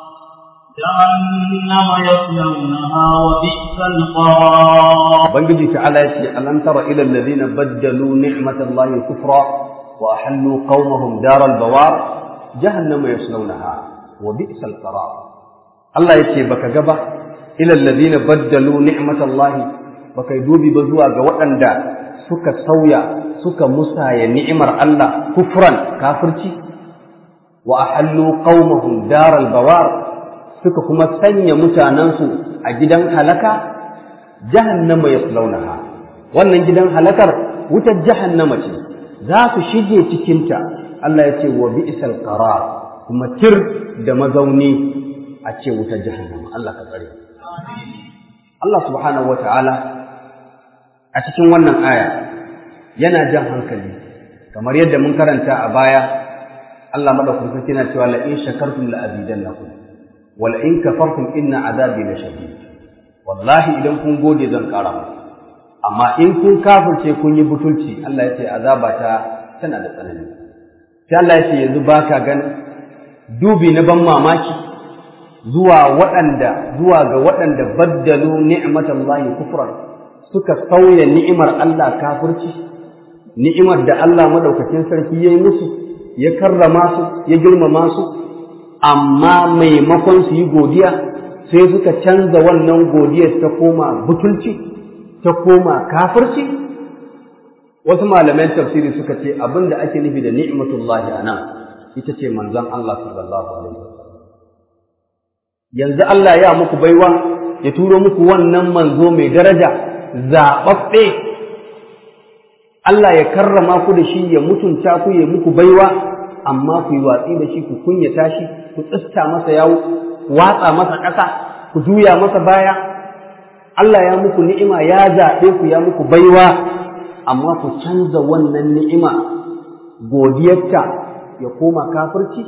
جهنم يصلونها وبئس القرار بنجي تعالى يتي ألم تر إلى الذين بدلوا نعمة الله كفرا وأحلوا قومهم دار البوار جهنم يصلونها وبئس القرار الله يتي بك جبا إلى الذين بدلوا نعمة الله بك يدوبي بزوا جوأن دا سكا سويا سكا مسايا نعمة الله كفرا كافرتي وأحلوا قومهم دار البوار suka kuma sanya mutanensu a gidan halaka jahannama yaslaunaha wannan gidan halakar wutar jahannama ce za su shige cikinta Allah ya ce wa bi'sal qarar kuma tir da mazauni a ce wutar jahannama Allah ka tsare Allah subhanahu wata'ala a cikin wannan aya yana jan hankali kamar yadda mun karanta a baya Allah madaukakin sarki yana cewa la in shakartum la azidannakum wal in kafartum inna azabi lashadid wallahi idan kun gode zan ƙara muku amma in kun kafirce kun yi butulci Allah ya ce azaba ta tana da tsanani sai Allah ya ce yanzu baka gan dubi na ban mamaki zuwa waɗanda zuwa ga waɗanda baddalu ni'matallahi kufran suka sauya ni'imar Allah kafirci ni'imar da Allah madaukakin sarki ya yi musu ya karrama su ya girmama su amma maimakon su yi godiya sai suka canza wannan godiyar ta koma butulci ta koma kafirci wasu malaman tafsiri suka ce abin da ake nufi da ni'matullahi a nan ita ce manzon Allah sallallahu alaihi wasallam yanzu Allah ya muku baiwa ya turo muku wannan manzo mai daraja zaɓaɓɓe Allah ya karrama ku da shi ya mutunta ku ya muku baiwa amma ku yi watsi da shi ku kunyata shi ku tsista masa yawo watsa masa ƙasa ku juya masa baya Allah ya muku ni'ima ya zaɓe ku ya muku baiwa amma ku canza wannan ni'ima godiyarta ya koma kafirci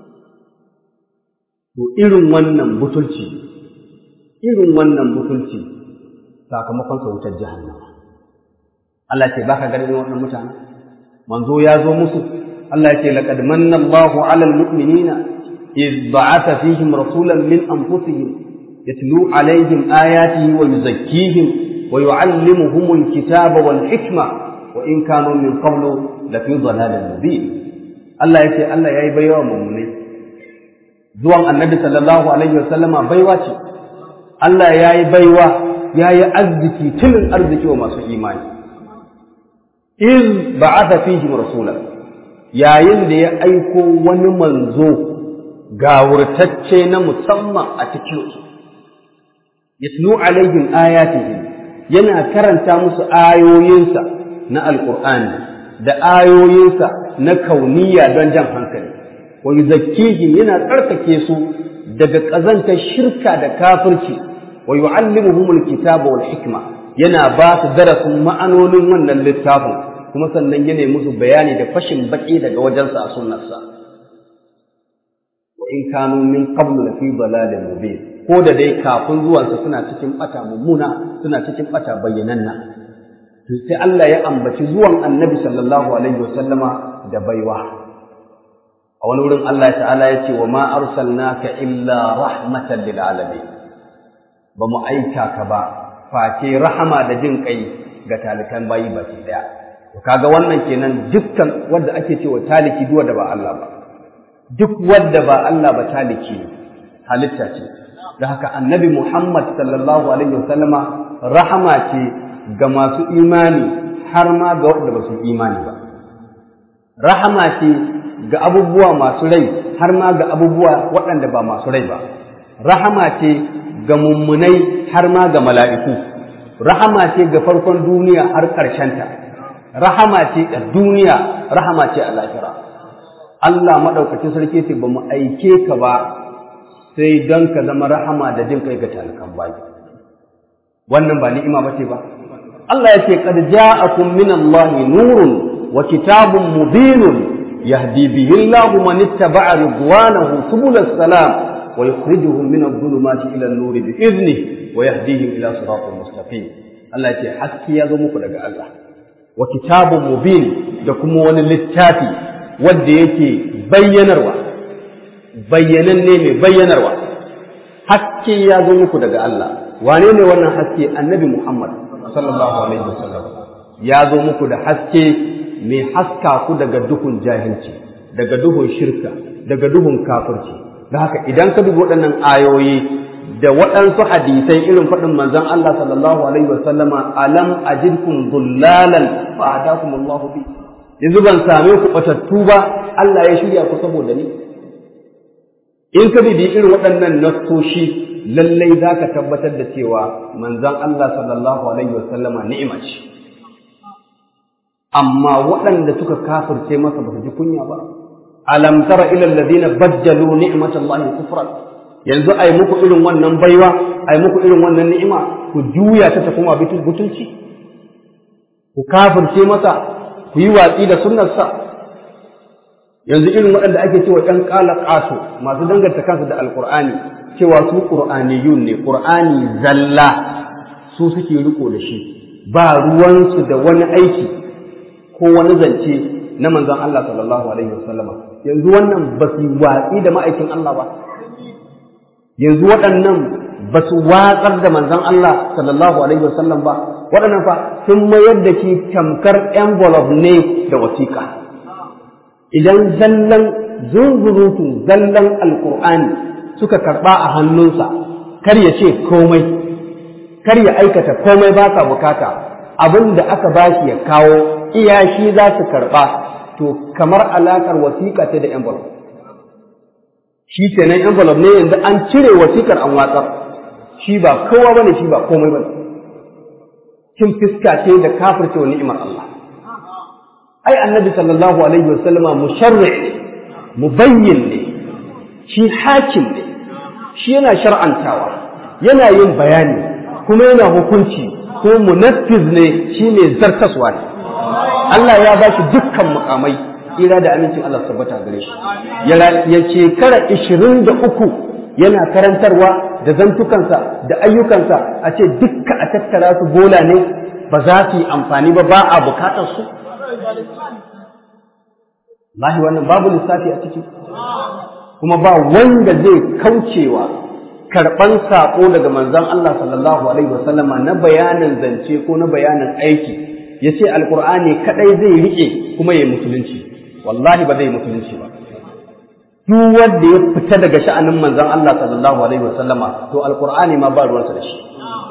to irin wannan butulci irin wannan butulci sakamakon sa wutar jahannama Allah ce baka ganin wannan mutane manzo ya zo musu Allah ya ce laqad manna Allahu 'alal mu'minina إذ بعث فيهم رسولا من أنفسهم يتلو عليهم آياته ويزكيهم ويعلمهم الكتاب والحكمة وإن كانوا من قبل لفي ضلال مبين الله يكي الله يأي بيوى مؤمني زوان النبي صلى الله عليه وسلم بيوى الله يأي بيوى يأي أزكي تل أرزكي وما سوء إيمان إذ بعث فيهم رسولا يا يندي أيكو ونمنزو gawurtacce na musamman a cikinsu yatlu alaihim ayatihi yana karanta musu ayoyinsa na alqur'ani da ayoyinsa na kauniya don jan hankali wa yuzakkihim yana tsarkake su daga ƙazantar shirka da kafirci wa yu'allimuhumul kitaba wal hikma yana ba su darasin ma'anonin wannan littafin kuma sannan yana musu bayani da fashin baki daga wajensa a sunnarsa wa in kanu min qablu la fi dalalin mubin ko da dai kafin zuwansa suna cikin bata mummuna suna cikin bata bayyananna to sai Allah ya ambaci zuwan Annabi sallallahu alaihi wasallama da baiwa a wani wurin Allah ta'ala ya ce wa ma arsalnaka illa rahmatan lil alamin ba mu aika ka ba face rahama da jin kai ga talikan bayi baki daya to kaga wannan kenan dukkan wanda ake cewa taliki duwa da ba Allah ba duk wanda ba Allah ba taliki ne halitta ce da haka annabi Muhammad sallallahu alaihi wasallama rahama ce ga masu imani har ma ga waɗanda ba su imani ba rahama ce ga abubuwa masu rai har ma ga abubuwa waɗanda ba masu rai ba rahama ce ga mummunai har ma ga mala'iku rahama ce ga farkon duniya har ƙarshenta rahama ce a duniya rahama ce a lahira Allah maɗaukacin sarki ce ba mu aike ka ba sai don ka zama rahama da jin kai ga talakan bayi wannan ba ni'ima bace ba Allah ya ce qad ja'akum min Allah nurun wa kitabun mubinun yahdi bihi Allah man ittaba'a ridwanahu subul salam wa yukhrijuhum min adh-dhulumati ila an-nur bi idnihi wa yahdihim ila siratin mustaqim Allah ya ce haske ya zo muku daga Allah wa kitabun mubin da kuma wani littafi wanda yake bayyanarwa bayyananne mai bayyanarwa haske ya zo muku daga Allah wane ne wannan haske annabi Muhammad sallallahu alaihi wasallam ya zo muku da haske mai haska ku daga duhun jahilci daga duhun shirka daga duhun kafirci da haka idan ka dubi waɗannan ayoyi da waɗansu hadisai irin faɗin manzon Allah sallallahu alaihi wasallama alam ajidkum dhullalan fa hadakum Allah bi yanzu ban same ku batattu ba Allah ya shirya ku saboda ni in ka bibi irin waɗannan nassoshi lallai za ka tabbatar da cewa manzon Allah sallallahu alaihi wasallama ni'ima ce amma waɗanda suka kafirce masa ba su ji kunya ba alam tara ila alladhina baddalu ni'matallahi kufran yanzu ai muku irin wannan baiwa ai muku irin wannan ni'ima ku juya ta ta kuma butulci ku kafirce masa ku yi watsi da sunnarsa yanzu irin waɗanda ake cewa ɗan ƙala ƙato masu danganta kansu da alƙur'ani cewa su qur'aniyun ne qur'ani zalla su suke riko da shi ba ruwansu da wani aiki ko wani zance na manzon Allah sallallahu alaihi wasallama yanzu wannan ba su watsi da ma'aikin Allah ba yanzu waɗannan ba su watsar da manzon Allah sallallahu alaihi wasallam ba waɗannan fa sun mayar da shi tamkar envelope ne da wasiƙa idan zallan zunzurutun zallan alƙur'ani suka karɓa a hannunsa kar ya ce komai kar ya aikata komai ba ka bukata abin da aka ba shi ya kawo iya shi za su karɓa to kamar alaƙar wasiƙa ce da envelope shi kenan envelope ne yanzu an cire wasiƙar an watsar shi ba kowa bane shi ba komai bane kin fiska ce da kafirce wa ni'imar Allah ai annabi sallallahu alaihi wasallama musharri mubayyin ne shi hakim ne shi yana shar'antawa yana yin bayani kuma yana hukunci ko munaffiz ne shi ne zartaswa ne Allah ya ba shi dukkan mukamai ira da amincin Allah tabbata gare shi ya shekara ishirin da uku yana karantarwa da zantukansa da ayyukansa a ce dukka a tattara su bola ne ba za su yi amfani ba ba a bukatar su Lahi wannan babu lissafi a ciki kuma ba wanda zai kaucewa karɓan saƙo daga manzon Allah sallallahu alaihi wasallama na bayanin zance ko na bayanin aiki ya ce alƙur'ani kaɗai zai riƙe kuma ya musulunci wallahi ba zai musulunci ba duk wanda ya fita daga sha'anin manzon Allah sallallahu alaihi wasallama to alƙur'ani ma ba ruwansa da shi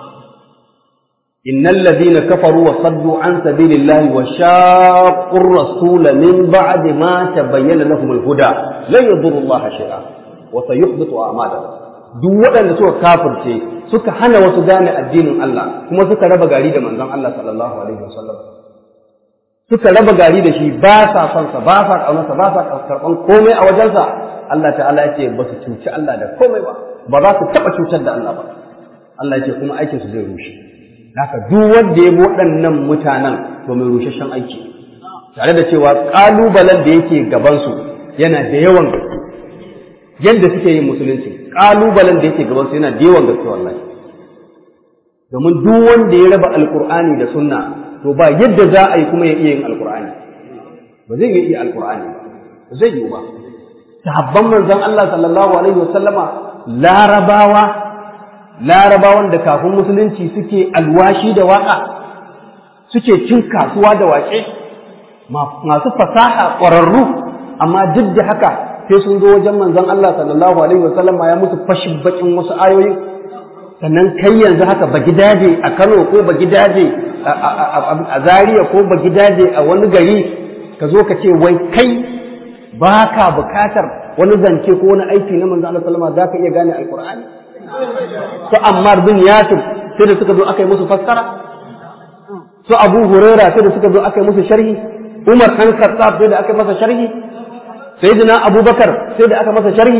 innal ladina kafaru wa saddu an sabilillahi wa shaqqu ar-rasula min ba'di ma tabayyana lahum al-huda la yadurru Allah shay'a wa sayuhbitu a'malahum duk waɗanda suka kafirce suka hana wasu gane addinin Allah kuma suka raba gari da manzon Allah sallallahu alaihi wasallam suka raba gari da shi ba sa son sa ba sa kaunarsa ba sa karɓan komai a wajensa Allah ta'ala ya ce ba su cuci Allah da komai ba ba za su taɓa cutar da Allah ba Allah ya ce kuma aikin su zai rushe haka duk wanda ya bi waɗannan mutanen to mai rusheshen aiki tare da cewa ƙalubalen da yake gabansu yana da yawan gaske yadda suke yin musulunci ƙalubalen da yake gabansu yana da yawan gaske wallahi domin duk wanda ya raba alƙur'ani da sunna to ba yadda za a yi kuma ya iya yin alƙur'ani ba zai iya alƙur'ani ba zai yi ba sahabban manzon Allah sallallahu alaihi wasallama larabawa larabawan da kafin musulunci suke alwashi da waka suke cin kasuwa da waƙe masu fasaha ƙwararru amma duk da haka sai sun zo wajen manzon Allah sallallahu alaihi wasallam ya musu fashin bakin wasu ayoyi sannan kai yanzu haka ba gidaje a Kano ko ba gidaje a Zaria ko ba gidaje a wani gari ka zo ka ce wai kai ba ka bukatar wani zance ko wani aiki na manzon Allah sallallahu alaihi wasallam za ka iya gane alqur'ani su Ammar bin Yasir sai da suka zo aka yi musu fassara su Abu Huraira sai da suka zo aka yi musu sharhi Umar ɗan Khattab sai da aka yi masa sharhi Sayyidina Abubakar sai da aka masa sharhi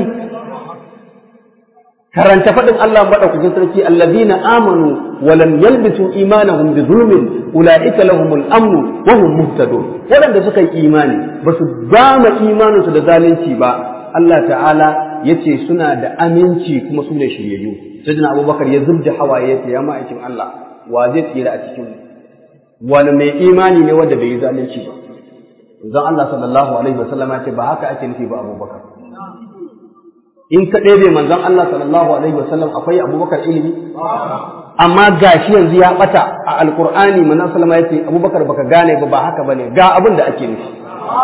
karanta faɗin Allah madaukakin sarki allazina amanu wa lam yalbisu imanahum bi zulmin ulaika lahumul amnu wa hum muhtadun waɗanda suka yi imani ba su gama imaninsu da zalunci ba Allah ta'ala ya ce suna da aminci kuma su ne shiryayyu sayyidina abubakar ya zubda hawaye ya ce ya ma'aikin Allah wa zai tsira a cikin wani mai imani ne wanda bai yi zalunci ba zan Allah sallallahu alaihi wasallam ya ce ba haka ake nufi ba abubakar in ka ɗebe manzon Allah sallallahu alaihi wasallam akwai abubakar ilimi amma gashi yanzu ya bata a alqur'ani manzon sallama ya ce abubakar baka gane ba ba haka bane ga abin da ake nufi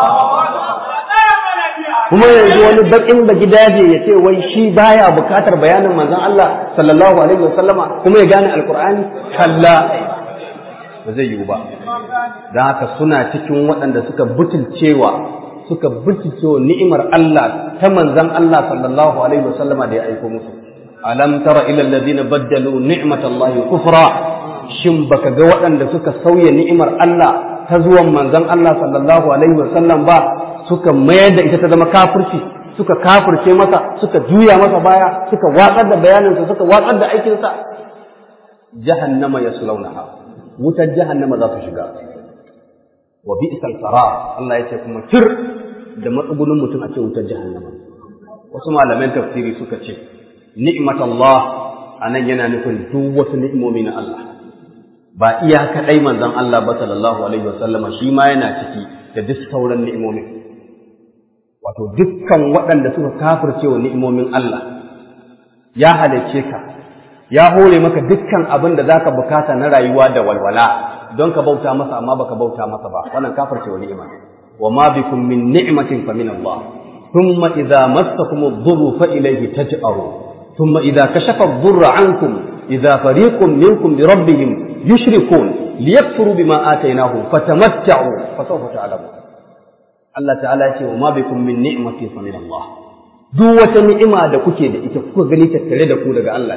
kuma yanzu wani bakin da gidaje ya ce wai shi baya bukatar bayanin manzon Allah sallallahu alaihi wasallama kuma ya gane alqur'ani kalla ba zai yiwu ba don haka suna cikin waɗanda suka butulcewa suka butulcewa ni'imar Allah ta manzon Allah sallallahu alaihi wasallama da ya aiko musu alam tara ila alladhina baddalu ni'matallahi kufra shin baka ga waɗanda suka sauya ni'imar Allah ta zuwan manzon Allah sallallahu alaihi wasallam ba suka mayar da ita ta zama kafirci suka kafirce masa suka juya masa baya suka watsar da bayaninsa suka watsar da aikinsa jahannama yaslaunaha wutar jahannama za su shiga wa bi'sal qarar Allah ya ce kuma tir da matsugunin mutum a ce wutar jahannama wasu malaman tafsiri suka ce ni'matallah anan yana nufin duk wasu ni'imomi na Allah ba iya kadai manzon Allah ba sallallahu alaihi wasallama shi ma yana ciki da duk sauran ni'imomin wato dukkan waɗanda suka kafirce wa ni'imomin Allah ya halicce ka ya hore maka dukkan abin da zaka bukata na rayuwa da walwala don ka bauta masa amma baka bauta masa ba wannan kafirce wa ni'ima wa ma bikum min ni'matin fa min Allah thumma idza massakum ad-dhurru fa ilayhi taj'aru thumma idza kashafa ad-dhurra 'ankum idza fariqun minkum bi rabbihim yushrikun liyakfuru bima atainahum fatamatta'u fa sawfa ta'lamun Allah ta'ala ya ce wa ma bikum min ni'matin fa min Allah duk wata ni'ima da kuke da ita kuka gani tattare da ku daga Allah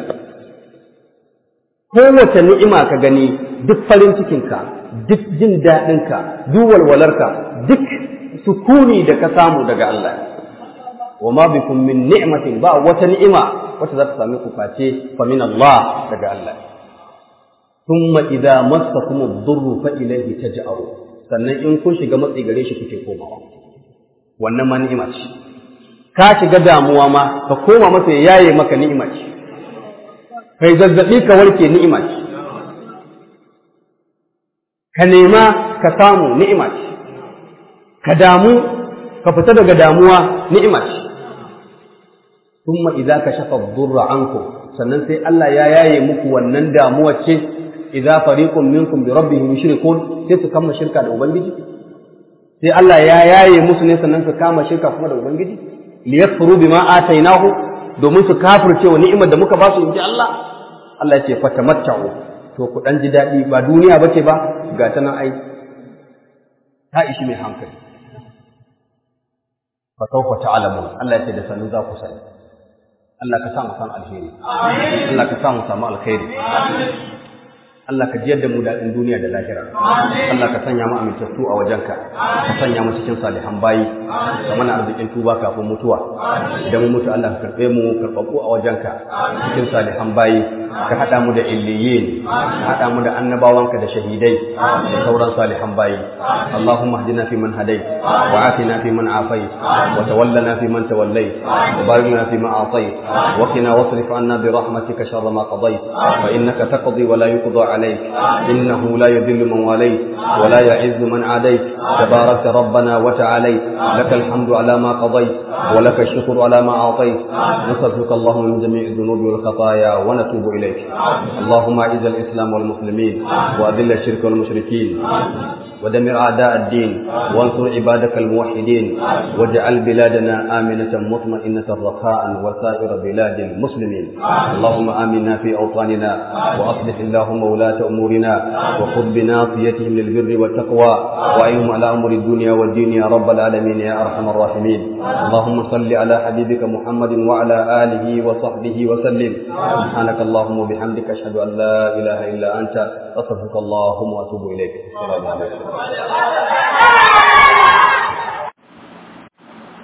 kowace ni'ima ka gani duk farin cikinka duk jin daɗinka duk walwalarka duk sukuni da ka samu daga Allah wa ma bikum min ni'matin ba wata ni'ima wacce za ta sami ku face fa min Allah daga Allah thumma idza massakum ad-durru fa ilayhi taj'aru sannan in kun shiga matsi gare shi kuke komawa wannan ma ni'ima ce ka shiga damuwa ma ka koma masa ya yaye maka ni'ima ce kai zazzabi ka warke ni'ima ce ka nema ka samu ni'ima ce ka damu ka fita daga damuwa ni'ima ce thumma idza kashafa ad-durra ankum sannan sai Allah ya yaye muku wannan damuwa ce idza fariqun minkum bi rabbihim yushrikun sai su kama shirka da ubangiji sai Allah ya yaye musu ne sannan su kama shirka kuma da ubangiji liyakfuru bima atainahu domin su kafirce wa ni'imar da muka ba su inji Allah Allah ya ce fatamatta'u to ku dan ji dadi ba duniya bace ba ga ta nan ai ta ishi mai hankali fa sawfa ta'lamun Allah ya ce da sanin za ku sani Allah ka sa mu san alheri Allah ka sa mu samu alkhairi Allah ka jiyar da mu daɗin duniya da lahira. Allah ka sanya mu amintattu a wajenka, ka sanya mu cikin salihan bayi, ka mana arzikin tuba kafin mutuwa. Idan mu mutu Allah ka karɓe mu karɓaɓɓu a wajenka cikin salihan bayi, ka haɗa mu da illiyin, ka haɗa mu da annabawanka da shahidai da sauran salihan bayi. Allahumma hdina fi man hadai, wa afina fi man afai, wa tawallana fi man tawallai, wa barik lana fi ma atai, wa qina wasrif anna bi rahmatika sharra ma qadait, fa innaka taqdi wa la yuqda عليك إنه لا يذل من واليت ولا يعز من عاديت تبارك ربنا وتعاليت لك الحمد على ما قضيت ولك الشكر على ما أعطيت نصرفك اللهم من جميع الذنوب والخطايا ونتوب إليك اللهم أعز الإسلام والمسلمين وأذل الشرك والمشركين ودمر أعداء الدين وانصر عبادك الموحدين واجعل بلادنا آمنة مطمئنة رخاء وسائر بلاد المسلمين اللهم آمنا في أوطاننا وأصلح اللهم ولاة أمورنا وخذ بناصيتهم للبر والتقوى وأيهم على أمر الدنيا والدين يا رب العالمين يا أرحم الراحمين اللهم صل على حبيبك محمد وعلى آله وصحبه وسلم سبحانك اللهم وبحمدك أشهد أن لا إله إلا أنت أستغفرك اللهم وأتوب إليك السلام عليكم